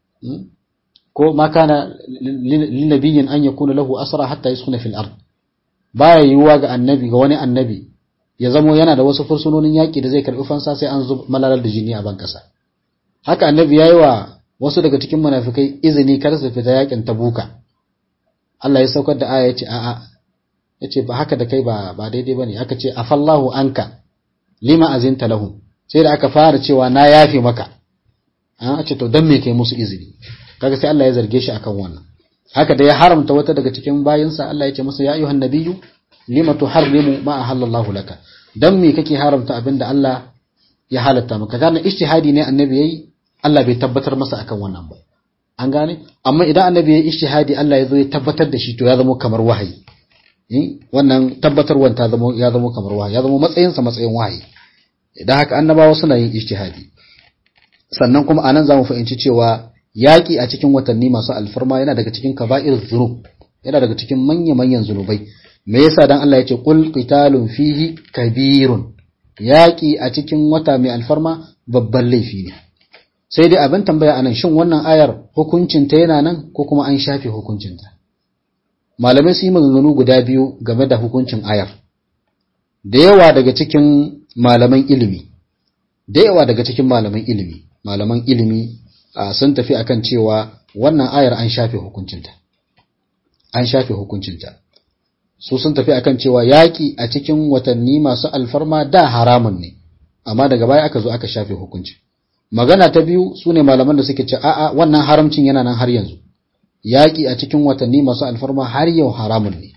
Speaker 1: ko ma kana linnabiyin an yakuna lahu asra hatta yaskuna fil ard baya yiwuwa ga annabi ga wani annabi ya zamo yana da wasu fursunonin yaki da zai karbi fansa sai an zub malalar da jini a ban kasa haka annabi yayi wa wasu daga cikin munafikai izini kar su fita yakin tabuka Allah ya saukar da aya ya ce a'a yace ba haka da kai ba ba daidai bane aka ce afallahu anka lima azinta lahum sai da aka fara cewa na yafe maka an ce to dan me kai musu izini kaga sai Allah ya zarge shi akan wannan haka da ya haramta wata daga cikin bayinsa Allah ya ce masa ya ayyuhan nabiyyu lima tuharrimu ma ahallallahu laka dan me kake haramta abinda Allah ya halatta maka kana ijtihadi ne annabi yayi Allah bai tabbatar masa akan wannan ba an gane amma idan annabi yayi ijtihadi Allah ya zo ya tabbatar da shi to ya zama kamar wahayi wannan tabbatarwan ta zama ya zama kamar wahayi ya zama matsayin sa matsayin wahayi idan haka annabawa suna yin ijtihadi sannan kuma anan zamu fahimci cewa yaki a cikin watanni masu alfarma yana daga cikin kaba'ir zunub yana daga cikin manya-manyan zunubai me yasa dan Allah yace qul qitalun fihi kabirun yaki a cikin wata mai alfarma babban laifi ne sai dai abin tambaya anan shin wannan ayar hukuncin ta yana nan ko kuma an shafe hukuncin ta malamai su yi maganganu guda biyu game da hukuncin ayar da yawa daga cikin malaman ilimi da yawa daga cikin malaman ilimi malaman ilimi sun tafi akan cewa wannan ayar an shafe hukuncinta an shafe hukuncinta su sun tafi akan cewa yaƙi a cikin watanni masu alfarma da haramun ne amma daga baya aka zo aka shafe hukunci magana ta biyu su ne malaman da suke ce a'a wannan haramcin yana nan har yanzu yaƙi a cikin watanni masu alfarma har yau haramun ne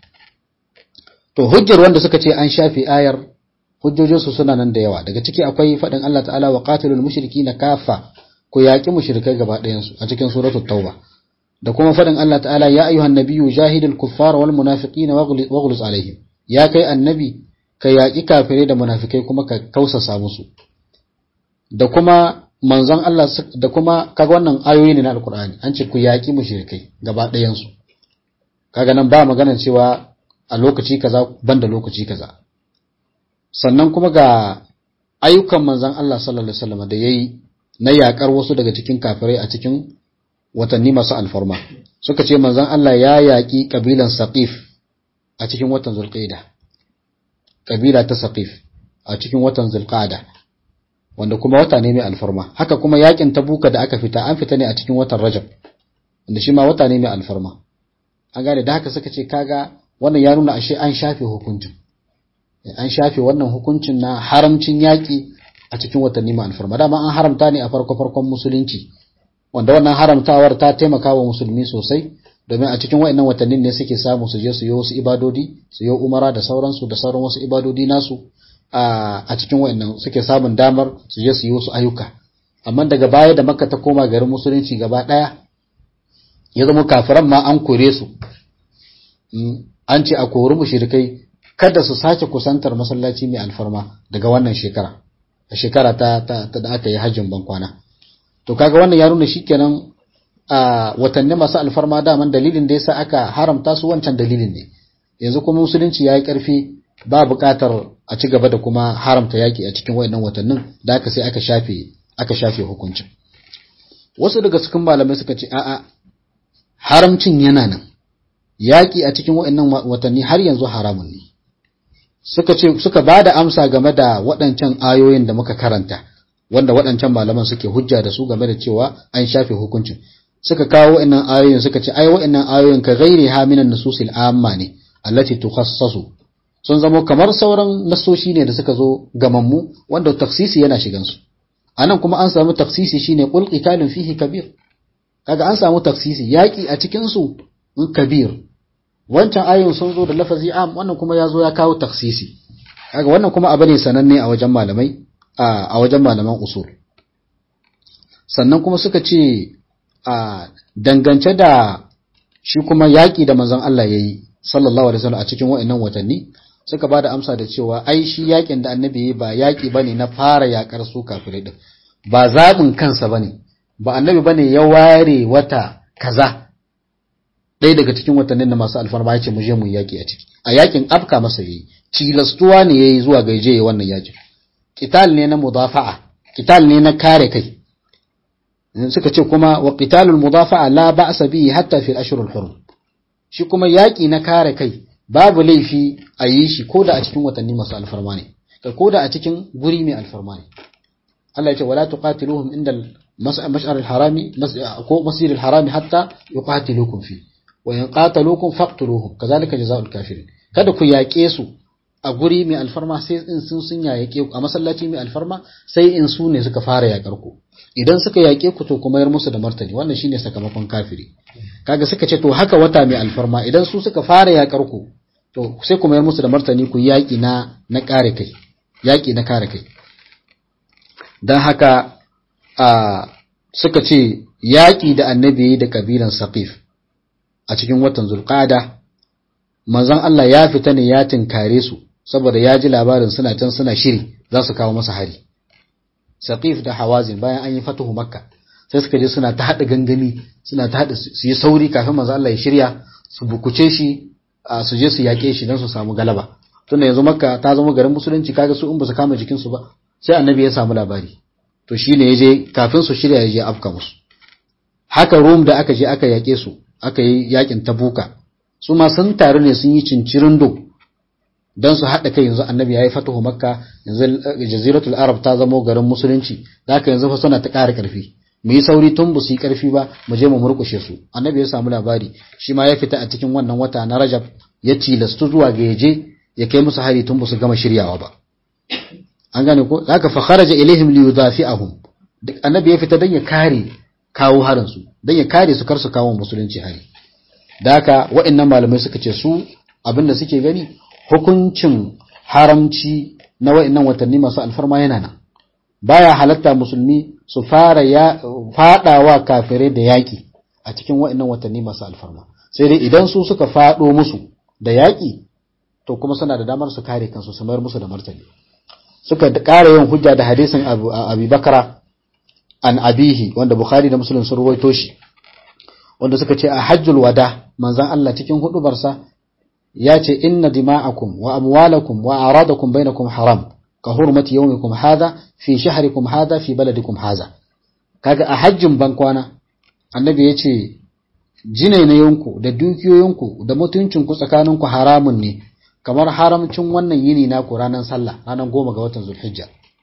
Speaker 1: to hujjar wanda suka ce an shafe ayar hujjojinsu suna nan da yawa daga ciki akwai faɗin Allah ta'ala wa qatilul mushrikina kafa ku yaƙi mushrikai gaba ɗayansu a cikin suratul tauba da kuma faɗin Allah ta'ala ya ayyuhan nabiyyu jahidul kuffar wal munafiqina waghluz alaihim ya kai annabi ka yaƙi kafirai da munafikai kuma ka kausasa musu da kuma manzon Allah da kuma kaga wannan ayoyi ne na alqur'ani an ce ku yaƙi mushrikai gaba ɗayansu kaga nan ba magana cewa a lokaci kaza banda lokaci kaza sannan kuma ga ayyukan manzon Allah sallallahu alaihi wasallam da yayi na yaƙar wasu daga cikin kafirai a cikin watanni masu alfarma suka ce manzon Allah ya yaƙi kabilan Saqif a cikin watan Zulqa'da kabila ta Saqif a cikin watan Zulqa'da wanda kuma wata ne mai alfarma haka kuma yaƙin Tabuka da aka fita an fita ne a cikin watan Rajab wanda shi ma wata ne mai alfarma an gane da haka suka ce kaga wannan ya nuna ashe an shafe hukuncin an shafe wannan hukuncin na haramcin yaƙi a cikin watanni mai alfarma dama an haramta ne a farko farkon musulunci wanda wannan haramtawar ta taimaka wa musulmi sosai domin a cikin wa'annan watannin ne suke samu su je su yi wasu ibadodi su yi umara da sauransu da sauran wasu ibadodi nasu a cikin wa'annan suke samun damar su je su yi wasu ayyuka amma daga baya da makka ta koma garin musulunci gaba daya ya zama kafiran ma an kore su an ce a kori mushrikai kada su sake kusantar masallaci mai alfarma daga wannan shekara a shekara ta, ta, da aka yi hajjin bankwana to kaga wannan ya nuna shikenan a watanni masu alfarma daman dalilin da yasa aka haramta su wancan dalilin ne yanzu kuma musulunci yayi karfi ba buƙatar a ci gaba da kuma haramta yaki a cikin wayannan watannin da aka sai aka shafe aka shafe hukuncin wasu daga cikin malamai suka ce a'a haramcin yana nan yaki a cikin wayannan watanni har yanzu haramun ne suka ce suka bada amsa game da waɗancan ayoyin da muka karanta wanda waɗancan malaman suke hujja da su game da cewa an shafe hukuncin suka kawo wa'annan ayoyin suka ce ai wa'annan ayoyin ka ghairi ha minan nususil amma ne allati tukhassasu sun zamo kamar sauran nasoshi ne da suka zo gamammu wanda taksisi yana shigan su anan kuma an samu taksisi shine qul qitalun fihi kabir kaga an samu taksisi yaki a cikin su kabir wancan ayoyin sun zo da lafazi am wannan kuma ya zo ya kawo taksisi kaga wannan kuma abu ne sananne a wajen malamai a wajen malaman usul sannan kuma suka ce a dangance da shi kuma yaƙi da manzon Allah ya yi sallallahu alaihi wasallam a cikin wa'annan watanni suka ba da amsa da cewa ai shi yaƙin da annabi ya ba yaƙi bane na fara yaƙar su kafirai din ba zaɓin kansa bane ba annabi bane ya ware wata kaza ɗaya daga cikin watannin da masu alfarma ya ce mu je mu yaƙi a ciki a yaƙin afka masa yayi tilastuwa ne yayi zuwa gaije ya wannan yaƙin qital ne na mudafa'a qital ne na kare kai suka ce kuma wa qitalul mudafa'a la ba'sa bihi hatta fil ashhurul hurum shi kuma yaki na kare kai babu laifi a yi shi koda a cikin watanni masu alfarma ne kai koda a cikin guri mai alfarma ne Allah ya ce wala tuqatiluhum inda mash'ar al-harami ko masjid al-harami hatta yuqatilukum fi wa in qataluukum faqtuluhum kazalika jazaa'ul kafirin kada ku yaƙe su a guri mai alfarma sai in sun sun yaƙe ku a masallaci mai alfarma sai in su ne suka fara yaƙar ku idan suka yaƙe ku to kuma yar musu da martani wannan shine sakamakon kafiri kaga suka ce to haka wata mai alfarma idan su suka fara yaƙar ku to sai kuma yar musu da martani ku yaƙi na na kare kai yaƙi na kare kai dan haka a suka ce yaƙi da annabi da kabilan saqif a cikin watan zulqada manzon Allah ya fita ne ya tinkare su saboda ya ji labarin suna can suna shiri za su kawo masa hari saqif da hawazin bayan an yi fatuhu makka sai suka je suna ta hada gangami suna ta hada su yi sauri kafin manzon Allah ya shirya su bukuce shi su je su yake shi don su samu galaba tunda yanzu makka ta zama garin musulunci kaga su in ba su kama jikin su ba sai annabi ya samu labari to shine ya je kafin su shirya ya je afka musu haka rum da aka je aka yake su aka yi yakin tabuka su ma sun taru ne sun yi cincirin do don su haɗa kai yanzu annabi ya yi fatahu makka yanzu jaziratul arab ta zamo garin musulunci da haka yanzu fa suna ta ƙara ƙarfi mu yi sauri tun ba su yi ƙarfi ba mu je mu murƙushe su annabi ya samu labari shi ma ya fita a cikin wannan wata na rajab ya tilastu zuwa ga yaje ya kai musu hari tun ba su gama shiryawa ba an gane ko haka fa kharaja ilaihim li yudafi'ahum duk annabi ya fita dan ya kare kawo harin su dan ya kare su kar su kawo musulunci hari da haka waɗannan malamai suka ce su abinda suke gani hukuncin haramci na waɗannan watanni masu alfarma yana nan baya halatta musulmi su fara ya fadawa kafirai da yaki a cikin waɗannan watanni masu alfarma sai dai idan su suka fado musu da yaki to kuma suna da damar su kare kansu su mayar musu da martani suka ƙara yin hujja da hadisin Abu Bakara an abihi wanda Bukhari da Muslim sun ruwaito shi wanda suka ce a hajjul wada manzan Allah cikin hudubarsa ya ce inna dima'akum wa amwalakum wa aradakum bainakum haram ka hurmati yawmikum hadha fi shahrikum hadha fi baladikum hadha kaga a hajjin bankwana annabi ya ce jinainayenku da dukiyoyinku da mutuncinku tsakaninku haramun ne kamar haramcin wannan yini naku ranar sallah ranar goma ga watan zulhijja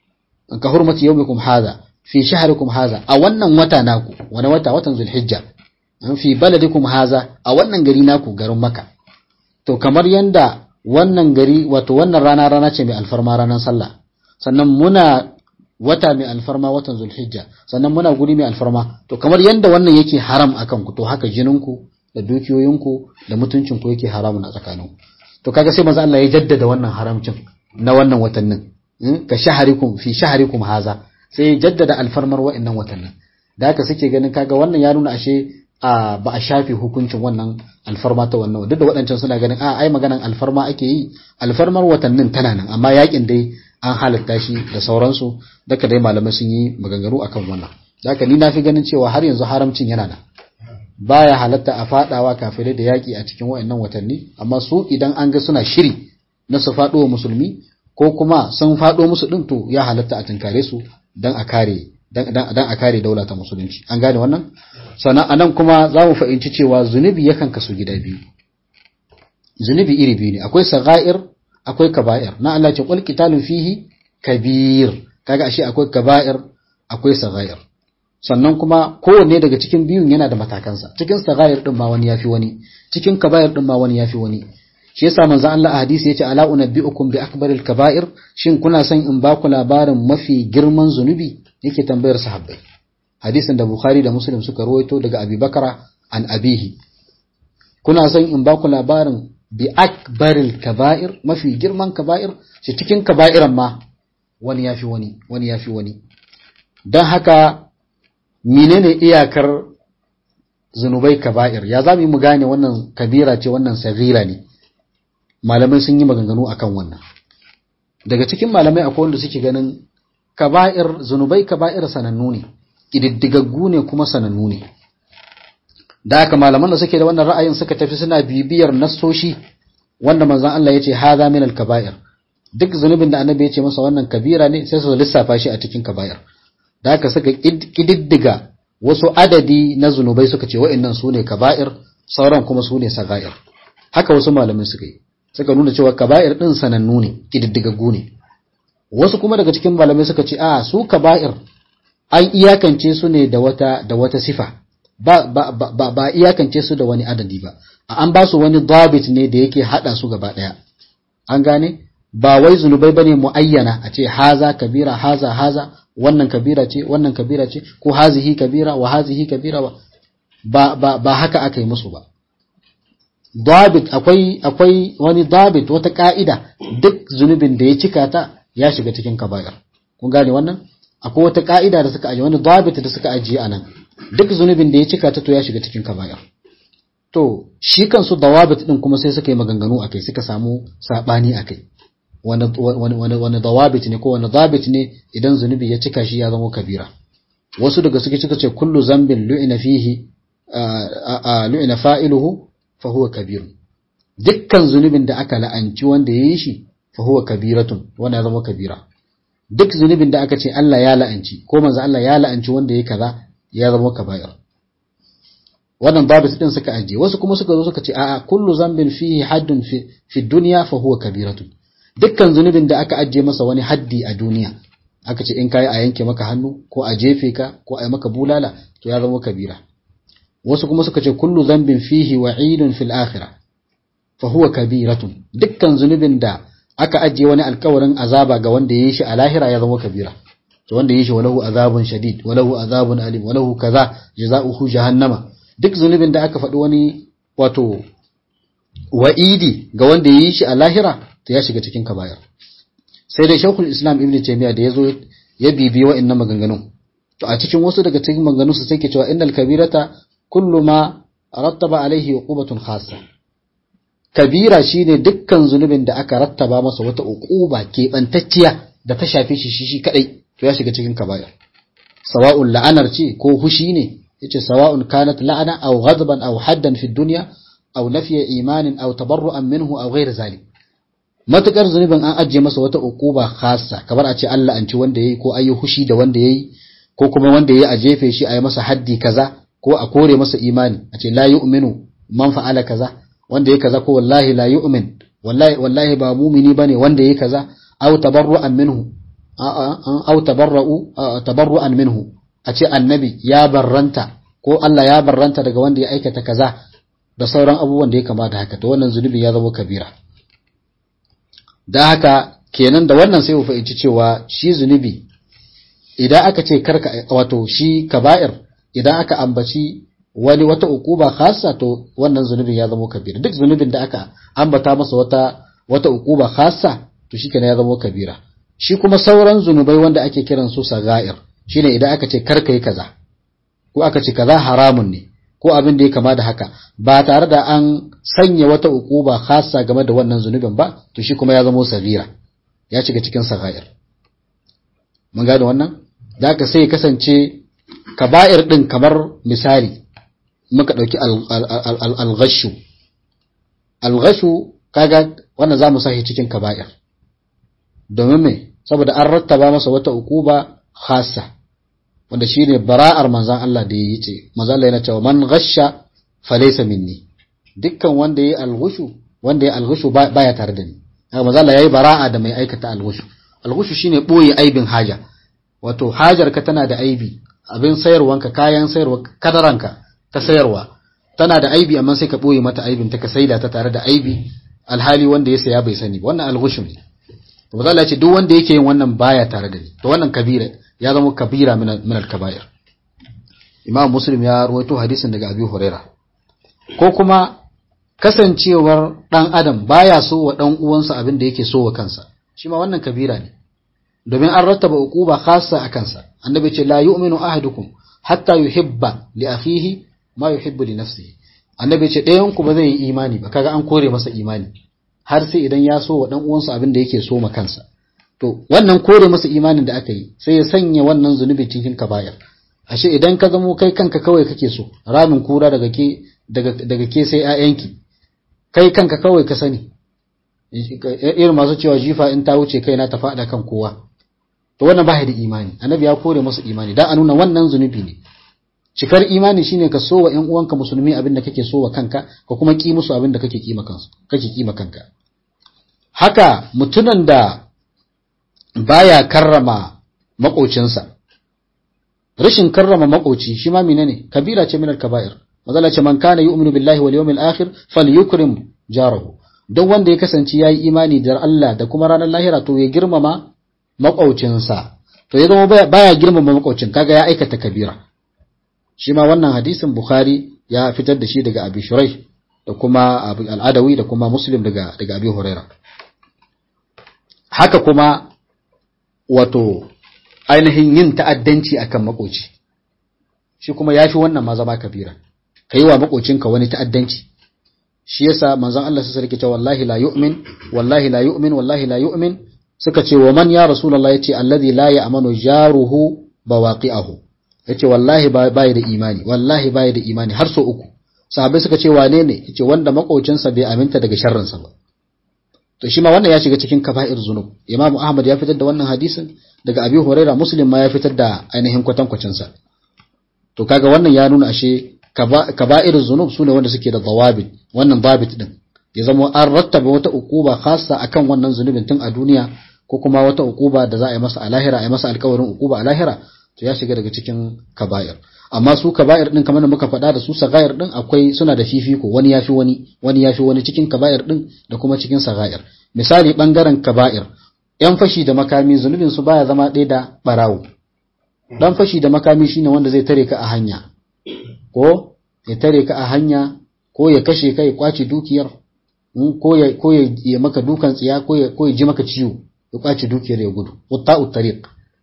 Speaker 1: ka hurmati yawmikum hadha fi shahrikum hadha a wannan wata naku wani wata watan zulhijja fi baladikum haza a wannan gari naku garin maka to kamar yanda wannan gari wato wannan rana rana ce mai alfarma ranar sallah sannan muna wata mai alfarma watan zulhijja sannan muna guri mai alfarma to kamar yanda wannan yake haram akan ku to haka jininku da dukiyoyinku da mutuncinku yake haramun a tsakaninku to kaga sai manzo Allah ya jaddada wannan haramcin na wannan watannin ka shaharikum fi shaharikum haza sai ya jaddada alfarmar wa'annan watannin da haka suke ganin kaga wannan ya nuna ashe a ba a shafe hukuncin wannan alfarma ta wannan duk da waɗancan suna ganin a ai maganan alfarma ake yi alfarmar watannin tana nan amma yakin dai an halatta shi da sauransu daga dai malamai sun yi maganganu akan wannan haka ni na fi ganin cewa har yanzu haramcin yana nan baya halatta a fadawa kafirai da yaki a cikin waɗannan watanni amma su idan an ga suna shiri na su faɗo wa musulmi ko kuma sun faɗo musu ɗin to ya halatta a tunkare su dan a kare dan a kare daula ta musulunci an gane wannan sannan anan kuma za mu fahimci cewa zunubi yakan kasu gida biyu zunubi iri biyu ne akwai saga'ir akwai kaba'ir na Allah ce qul qitalun fihi kabir kaga ashe akwai kaba'ir akwai saga'ir sannan kuma kowanne daga cikin biyun yana da matakansa cikin saga'ir din ma wani yafi wani cikin kaba'ir din ma wani yafi wani shi yasa manzo Allah a hadisi yace ala unabbiukum bi akbaril kaba'ir shin kuna son in ba ku labarin mafi girman zunubi yake tambayar sahabbai hadisin da Bukhari da Muslim suka rawaito daga Abi Bakara an abihi kuna son in ba ku labarin bi akbaril kaba'ir mafi girman kaba'ir shi cikin kaba'iran ma wani yafi wani wani yafi wani dan haka menene iyakar zunubai kaba'ir ya zamu mu gane wannan kabira ce wannan sagira ne malamai sun yi maganganu akan wannan daga cikin malamai akwai wanda suke ganin kaba'ir zunubai kaba'ir sanannu ne kididdigaggu ne kuma sanannu ne da haka malaman da suke da wannan ra'ayin suka tafi suna bibiyar nassoshi wanda manzon Allah ya ce hadha min al-kaba'ir duk zunubin da annabi ya ce masa wannan kabira ne sai su lissafa shi a cikin kaba'ir da haka suka kididdiga wasu adadi na zunubai suka ce wa'annan su ne kaba'ir sauran kuma su ne saga'ir haka wasu malamai suka yi suka nuna cewa kaba'ir din sanannu ne kididdigaggu ne wasu kuma daga cikin malamai suka ce a su kaba'ir an iyakance su ne da wata da wata sifa ba ba ba, ba iyakance su da wani adadi ba an ba su wani dabit ne da yake hada su gaba daya an gane ba wai zunubai bane muayyana a ce haza kabira haza haza wannan kabira ce wannan kabira ce ko hazihi kabira wa hazihi kabira ba ba ba haka aka yi musu ba dabit akwai akwai wani dabit wata ka'ida duk zunubin da ya cika ta ya shiga cikin kaba'ir kun gane wannan akwai wata ka'ida da suka aje wani dabit da suka ajiye anan duk zunubin da ya cika ta to ya shiga cikin kaba'ir to shi kansu dawabit din kuma sai suka yi maganganu akai suka samu sabani akai wani wani wani dawabit ne ko wani dabit ne idan zunubi ya cika shi ya zama kabira wasu daga suke suka ce kullu zambin lu'ina fihi lu'ina fa'iluhu fa huwa kabir dukkan zunubin da aka la'anci wanda yayi shi fa huwa kabiratun wanda ya zama kabira duk zunubin da aka ce Allah ya la'anci ko manzo Allah ya la'anci wanda yayi kaza ya zama kaba'ir wannan babu din suka aje wasu kuma suka zo suka ce a'a kullu zambin fihi haddun fi fi dunya fa huwa kabiratun dukkan zunubin da aka aje masa wani haddi a duniya aka ce in kai a yanke maka hannu ko a jefe ka ko a yi maka bulala to ya zama kabira wasu kuma suka ce kullu zambin fihi wa'idun fil akhirah fa huwa kabiratun dukkan zunubin da aka ajiye wani alkawarin azaba ga wanda yayi shi a lahira ya zama kabira to wanda yayi shi walahu azabun shadid walahu azabun alim walahu kaza jazaohu jahannama duk zunubin da aka faɗi wani wato wa'idi ga wanda yayi shi a lahira to ya shiga cikin kabayar sai dai shaukhul islam ibnu taymiya da yazo ya bibi wa'annan maganganun to a cikin wasu daga cikin maganganun su sai ke cewa innal kabirata kullu ma rattaba alaihi uqubatun khassa kabira shine dukkan zunubin da aka rattaba masa wata uquba keɓantacciya da ta shafe shi shi kadai to ya shiga cikin kaba'ir sawa'un la'anar ce ko hushi ne yace sawa'un kanat la'ana aw ghadban aw haddan fi dunya aw nafiya imanin aw tabarru'an minhu aw ghayr zalik matukar zunubin an ajiye masa wata uquba khassa kamar a ce Allah an ci wanda yayi ko ayi hushi da wanda yayi ko kuma wanda yayi a jefe shi a yi masa haddi kaza ko a kore masa imani a ce la yu'minu man fa'ala kaza wanda yayi kaza ko wallahi la yu'min wallahi wallahi ba mumini bane wanda yayi kaza aw tabarru'an minhu aw tabarra'u tabarru'an minhu a ce annabi ya barranta ko Allah ya barranta daga wanda ya aikata kaza da sauran abubuwan da ya kamata haka to wannan zunubi ya zama kabira da haka kenan da wannan sai mu fahimci cewa shi zunubi idan aka ce karka wato shi kaba'ir idan aka ambaci wani wata ukuba khassa to wannan zunubin ya zama kabira duk zunubin da aka ambata masa wata wata ukuba khassa to shikenan ya zama kabira shi kuma sauran zunubai wanda ake kiran su sagair shine idan aka ce karka yi kaza ko aka ce kaza haramun ne ko abin da ya kama da haka ba tare da an sanya wata ukuba khassa game da wannan zunubin ba to shi kuma ya zama sagira ya shiga cikin sagair mun gane wannan da aka sai kasance kaba'ir din kamar misali muka dauki al-ghashu al-ghashu kaga wannan zamu sahi cikin kaba'ir domin me saboda an rattaba masa wata ukuba khassa wanda shine bara'ar manzon Allah da yayi ce manzon Allah yana cewa man ghasha falaysa minni dukkan wanda yayi al-ghushu wanda yayi al-ghushu baya tare da ni manzon Allah yayi bara'a da mai aikata al-ghushu al-ghushu shine boye aibin haja wato hajar ka tana da aibi abin sayarwanka kayan sayarwa kadaranka ta sayarwa tana da aibi amma sai ka boye mata aibin ta ka saida ta tare da aibi alhali wanda ya saya bai sani ba wannan al-ghushu ne to manzon Allah ya ce duk wanda yake yin wannan baya tare da ni to wannan kabira ya zama kabira min al-kaba'ir imam muslim ya rawaito hadisin daga abi huraira ko kuma kasancewar dan adam baya so wa dan uwansa abin da yake so wa kansa shi ma wannan kabira ne domin an rattaba uquba khassa a kansa annabi ce la yu'minu ahadukum hatta yuhibba li akhihi ma yuhibbu li nafsihi annabi ce ɗayan ku ba zai yi imani ba kaga an kore masa imani har sai idan ya so wa dan uwansa abin da yake so ma kansa to wannan kore masa imanin da aka yi sai ya sanya wannan zunubi cikin kaba'ir ashe idan ka zamo kai kanka kawai kake so ramin kura daga ke daga daga ke sai ƴaƴanki kai kanka kawai ka sani irin masu cewa jifa in ta wuce kaina ta faɗa kan kowa to wannan ba da imani annabi ya kore masa imani dan a nuna wannan zunubi ne cikar imani shine ka so wa ƴan uwanka musulmi abin da kake so wa kanka ka kuma ki musu abin da kake kima kansu kake kima kanka haka mutunan da baya karrama makocinsa rashin karrama makoci shi ma menene kabira ce min al-kaba'ir mazala ce man kana yu'minu billahi wal yawmil akhir falyukrim jarahu duk wanda ya kasance yayi imani da Allah da kuma ranar lahira to ya girmama makocinsa to ya zama baya girmama makocin kaga ya aikata kabira shi ma wannan hadisin bukhari ya fitar da shi daga abi shurai da kuma al-adawi da kuma muslim daga daga abi huraira haka kuma wato ainihin yin ta'addanci akan makoci shi kuma yafi wannan ma zama kabira kai wa makocinka wani ta'addanci shi yasa manzon Allah sai sarki ce wallahi la yu'min wallahi la yu'min wallahi la yu'min suka ce wa man ya rasulullah yace alladhi la ya'manu jaruhu bawaqi'ahu yace wallahi bai da imani wallahi bai da imani har so uku sahabbai suka ce wane ne yace wanda makocinsa bai aminta daga sharrinsa ba to shi ma wannan ya shiga cikin kaba'ir zunub imam ahmad ya fitar da wannan hadisin daga abi huraira muslim ma ya fitar da ainihin kwatankwacin sa to kaga wannan ya nuna ashe kaba'ir zunub sune wanda suke da dawabit wannan babit din ya zama an rattaba wata ukuba khassa akan wannan zunubin tun a duniya ko kuma wata ukuba da za a yi masa a lahira a yi masa alkawarin ukuba a lahira to ya shiga daga cikin kaba'ir amma su kaba'ir din kamar da muka faɗa da su sagair din akwai suna da fifiko wani yafi wani wani yafi wani cikin kaba'ir din da kuma cikin sagair misali bangaren kaba'ir yan fashi da makami zunubin su baya zama ɗaya da barawo dan fashi da makami shine wanda zai tare ka a hanya ko ya tare ka a hanya ko ya kashe ka ya kwace dukiyar ko ya ko ya maka dukan tsiya ko ya ko ya ji maka ciwo ya kwace dukiyar ya gudu watta'u tariq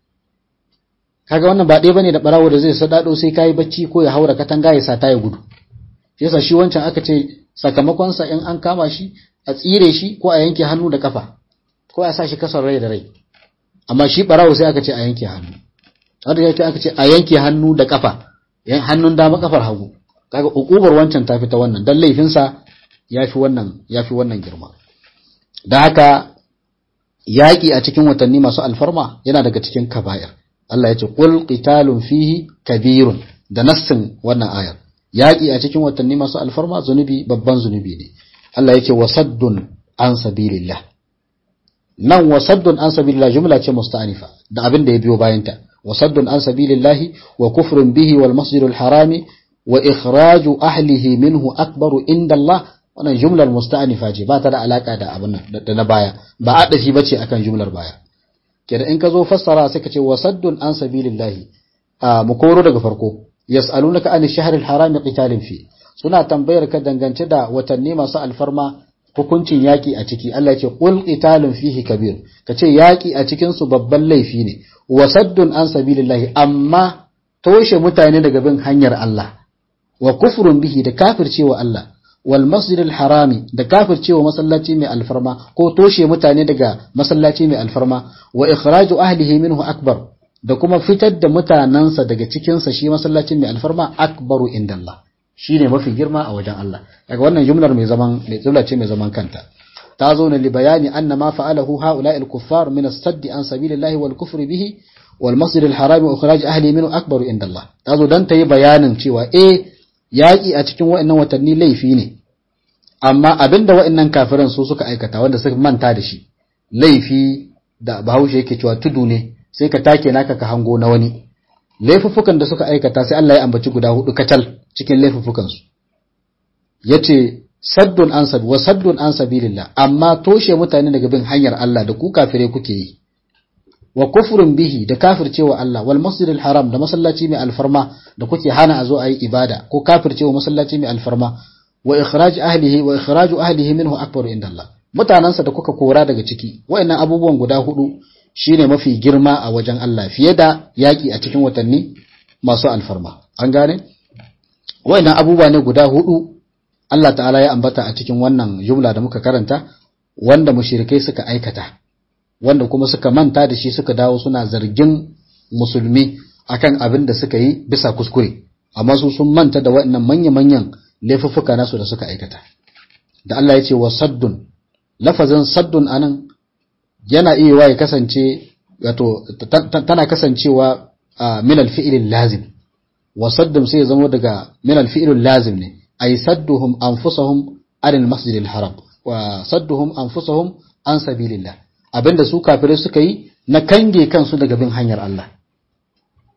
Speaker 1: kaga wannan ba ɗaya bane da barawo da zai sadado sai kai bacci ko ya haura katanga ya sata ya gudu shi yasa shi wancan aka ce sakamakon sa in an kama shi a tsire shi ko a yanke hannu da kafa ko a sa shi kasar rai da rai amma shi barawo sai aka ce a yanke hannu wanda ya ce aka ce a yanke hannu da kafa hannun dama kafar hagu kaga ukubar wancan ta fita wannan dan laifin sa yafi wannan yafi wannan girma da haka yaƙi a cikin watanni masu alfarma yana daga cikin kaba'ir Allah ya ce qul qitalun fihi kabirun da nassin wannan ayar yaƙi a cikin watanni masu alfarma zunubi babban zunubi ne Allah yake wasaddun an sabilillah nan wasaddun an sabilillah jumla ce musta'anifa da abin da ya biyo bayanta wasaddun an sabilillah wa kufrun bihi wal masjidil harami wa ikhraju ahlihi minhu akbaru inda Allah wannan jumlar musta'anifa ce ba ta da alaka da abin da na baya ba a dashi bace akan jumlar baya kenan in ka zo fassara sai ka ce wasaddun an sabilillahi a mu koro daga farko yas'alunaka an ash-shahr al-haram qitalin fi suna tambayar ka dangance da watanni masu alfarma hukuncin yaki a ciki Allah ya ce qul qitalun fihi kabir kace yaki a cikin su babban laifi ne wasaddun an sabilillahi amma toshe mutane daga bin hanyar Allah wa kufrun bihi da kafircewa Allah wal masjidil harami da kafircewa masallaci mai alfarma ko toshe mutane daga masallaci mai alfarma wa ikhraju ahlihi minhu akbar da kuma fitar da mutanansa daga cikin sa shi masallacin mai alfarma akbaru indallah shine mafi girma a wajen Allah daga wannan jumlar mai zaman mai jumla ce mai zaman kanta ta zo ne li bayani anna ma fa'alahu haula'i al-kuffar min as-sadd an sabilillahi wal kufri bihi wal masjidil harami wa ikhraj ahlihi minhu akbaru indallah ta zo dan ta yi bayanin cewa eh yaƙi a cikin wa'annan watanni laifi ne amma abinda wa'annan kafiran su suka aikata wanda suka manta da shi laifi da bahaushe yake cewa tudu ne sai ka take naka ka hango na wani laifuffukan da suka aikata sai Allah ya ambaci guda hudu kacal cikin laifuffukan su yace saddun an sabi wa saddun an sabilillah amma toshe mutane daga bin hanyar Allah da ku kafire kuke yi wa kufrun bihi da kafircewa Allah wal masjidil haram da masallaci mai alfarma da kuke hana a zo a yi ibada ko kafircewa masallaci mai alfarma wa ikhraj ahlihi wa ikhraju ahlihi minhu akbaru inda Allah mutanansa da kuka kora daga ciki wayannan abubuwan guda hudu shine mafi girma a wajen Allah fiye da yaki a cikin watanni masu alfarma an gane wayannan abubuwa ne guda hudu Allah ta'ala ya ambata a cikin wannan jumla da muka karanta wanda mushrikai suka aikata wanda kuma suka manta da shi suka dawo suna zargin musulmi akan abin da suka yi bisa kuskure amma su sun manta da waɗannan manya-manyan laifuffuka nasu da suka aikata da Allah ya ce wa saddun lafazin saddun anan yana iya wa ya kasance wato tana kasancewa min alfi'il lazim wa saddun sai ya zama daga min alfi'il lazim ne ay sadduhum anfusahum anil masjidil haram wa sadduhum anfusahum an sabilillah abinda su kafirai suka yi na kange kansu daga bin hanyar Allah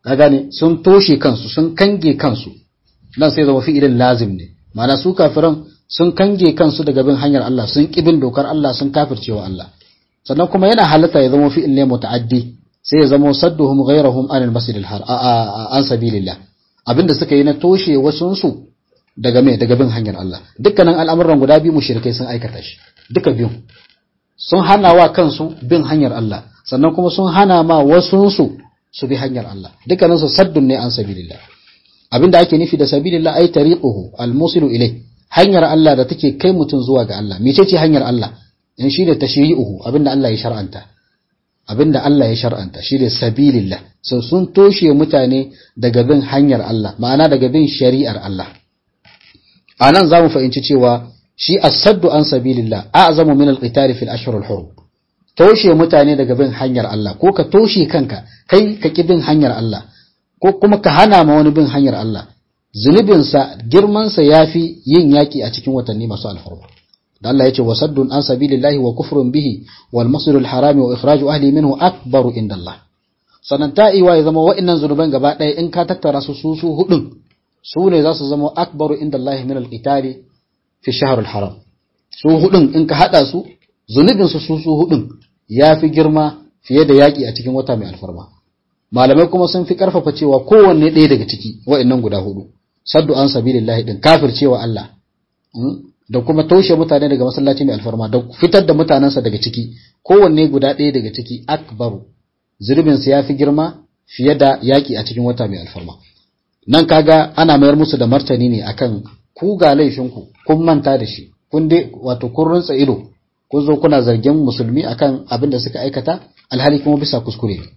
Speaker 1: ka gane sun toshe kansu sun kange kansu nan sai zama fi'ilin lazim ne ma'ana su kafiran sun kange kansu daga bin hanyar Allah sun kibin dokar Allah sun kafircewa Allah sannan kuma yana halatta ya zama fi'il ne muta'addi sai ya zama sadduhum ghayrahum anil masjidil har an sabilillah abinda suka yi na toshe wasun su daga me daga bin hanyar Allah dukkanin al'amuran guda biyu mushrikai sun aikata shi duka biyu sun hana wa kansu bin hanyar Allah sannan kuma sun hana ma wasun su su bi hanyar Allah dukkanin su saddun ne an sabilillah abinda ake nufi da sabilillah ay tariquhu almusilu ilai hanyar Allah da take kai mutum zuwa ga Allah mecece hanyar Allah in shi da tashri'uhu abinda Allah ya shar'anta abinda Allah ya shar'anta shi da sabilillah sun sun toshe mutane daga bin hanyar Allah ma'ana daga bin shari'ar Allah anan zamu fahimci cewa shi as-saddu an sabilillah a'zamu min al-qital fil ashhur al-hurum toshe mutane daga bin hanyar Allah ko ka toshe kanka kai ka ki bin hanyar Allah ko kuma ka hana ma wani bin hanyar Allah zunubinsa girmansa ya fi yin yaƙi a cikin watanni masu alfarma da Allah ya ce wasaddun an sabilillahi wa kufrun bihi wal masjidul harami wa ikhraju ahli minhu akbaru inda Allah sannan ta iwa ya zama wa'annan zunuban gaba ɗaya in ka tattara su su su hudun su ne za su zama akbaru inda Allah min al-qitali fi shahr al-haram su hudun in ka hada su zunubin su su su hudun ya fi girma fiye da yaƙi a cikin wata mai alfarma malamai kuma sun fi karfafa cewa kowanne ɗaya daga ciki wa'annan guda hudu saddu an sabilillahi din kafircewa Allah da kuma toshe mutane daga masallaci mai alfarma da fitar da mutanensa daga ciki kowanne guda ɗaya daga ciki akbaru zurbin sa yafi girma fiye da yaki a cikin wata mai alfarma nan kaga ana mayar musu da martani ne akan ku ga laifinku kun manta da shi kun dai wato kun runtsa ido kun zo kuna zargin musulmi akan abin da suka aikata alhali kuma bisa kuskure ne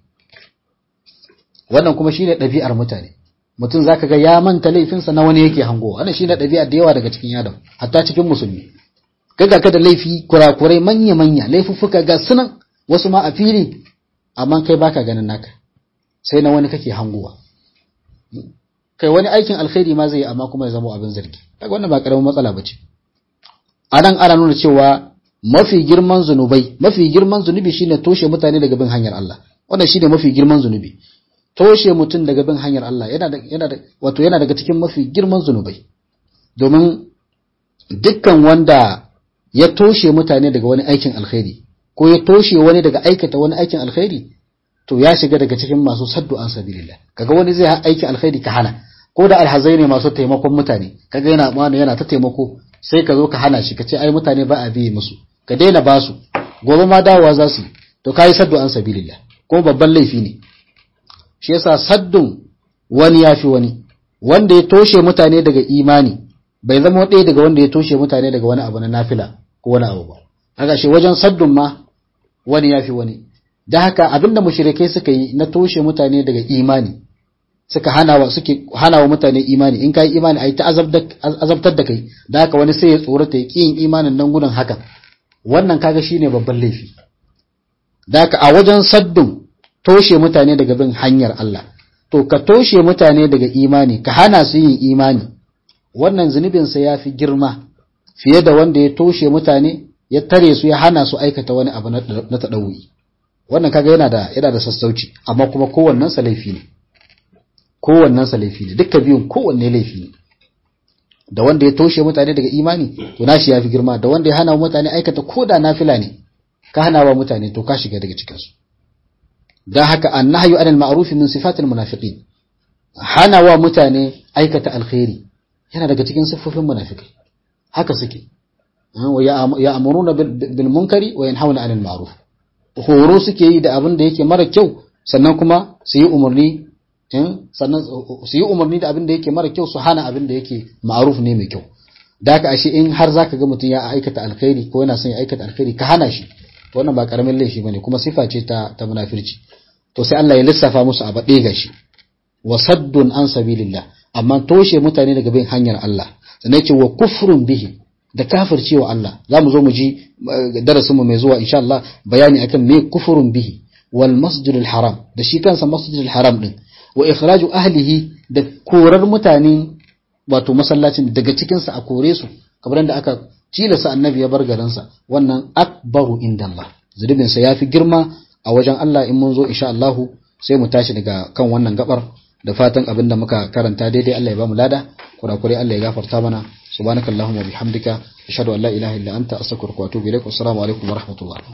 Speaker 1: wannan kuma shine ɗabi'ar mutane mutum zaka ga ya manta laifinsa na wani yake hango wannan shine ɗabi'a da yawa daga cikin yadam hatta cikin musulmi kaga ka da laifi kurakurai manya manya laifuffuka ga sunan wasu ma a fili amma kai baka ganin naka sai na wani kake hangowa kai wani aikin alkhairi ma zai yi amma kuma ya zama abin zargi kaga wannan ba karamin matsala bace anan ana nuna cewa mafi girman zunubai mafi girman zunubi shine toshe mutane daga bin hanyar Allah wannan shine mafi girman zunubi toshe mutum daga bin hanyar Allah yana da yana da wato yana daga cikin mafi girman zunubai domin dukkan wanda ya toshe mutane daga wani aikin alkhairi ko ya toshe wani daga aikata wani aikin alkhairi to ya shiga daga cikin masu saddu an sabilillah kaga wani zai aiki alkhairi ka hana ko da alhazai ne masu taimakon mutane kaga yana mana yana ta taimako sai ka zo ka hana shi ka ce ai mutane ba a biye musu ka daina basu gobe ma dawowa za su to kai saddu an sabilillah ko babban laifi ne shi yasa saddun wani yafi wani wanda ya toshe mutane daga imani bai zama ɗaya daga wanda ya toshe mutane daga wani abu na nafila ko wani abu ba haka shi wajen saddun ma wani yafi wani da haka abinda mushrikai suka yi na toshe mutane daga imani suka hanawa suke hanawa mutane imani in kai imani ai ta azabtar da kai da haka wani sai ya tsorata ya yin imanin nan gudun hakan wannan kaga shine babban laifi da haka a wajen saddun toshe mutane daga bin hanyar Allah to ka toshe mutane daga imani ka hana su yin imani wannan zunubin sa yafi girma fiye da wanda ya toshe mutane ya tare su ya hana su aikata wani abu na tadawi wannan kaga yana da yana da sassauci amma kuma kowannen sa laifi ne kowannen sa laifi ne dukkan biyun kowanne laifi ne da wanda ya toshe mutane daga imani to nashi yafi girma da wanda ya hana mutane aikata koda nafila ne ka hana wa mutane to ka shiga daga cikin su dan haka annahyu anil ma'ruf min sifatil munafiqin hana wa mutane aikata alkhairi yana daga cikin siffofin munafikai haka suke ya amuruna bil munkari wa yanhauna anil ma'ruf horo suke yi da abin da yake mara kyau sannan kuma su yi umarni sannan su yi umarni da abin da yake mara kyau su hana abin da yake ma'ruf ne mai kyau da haka ashe in har zaka ga mutum ya aikata alkhairi ko yana son ya aikata alkhairi ka hana shi wannan ba karamin laifi bane kuma sifa ce ta ta munafirci to sai Allah ya lissafa musu a baɗe gashi wa saddun an sabilillah amma toshe mutane daga bin hanyar Allah sannan ce wa kufrun bihi da kafircewa Allah za mu zo mu ji darasin mu mai zuwa insha Allah bayani akan me kufurun bihi wal masjidil haram da shi kansa masjidil haram din wa ikhraju ahlihi da korar mutane wato masallacin daga cikin sa a kore su kamar da aka tilasa annabi ya bar garin sa wannan akbaru indallah zunubin sa yafi girma a wajen Allah in mun zo insha Allah sai mu tashi daga kan wannan gabar da fatan abin da muka karanta daidai Allah ya ba mu lada kurakurai Allah ya gafarta mana subhanakallahumma bihamdika ashhadu an la ilaha illa anta astaghfiruka wa atubu ilaik assalamu alaikum wa rahmatullah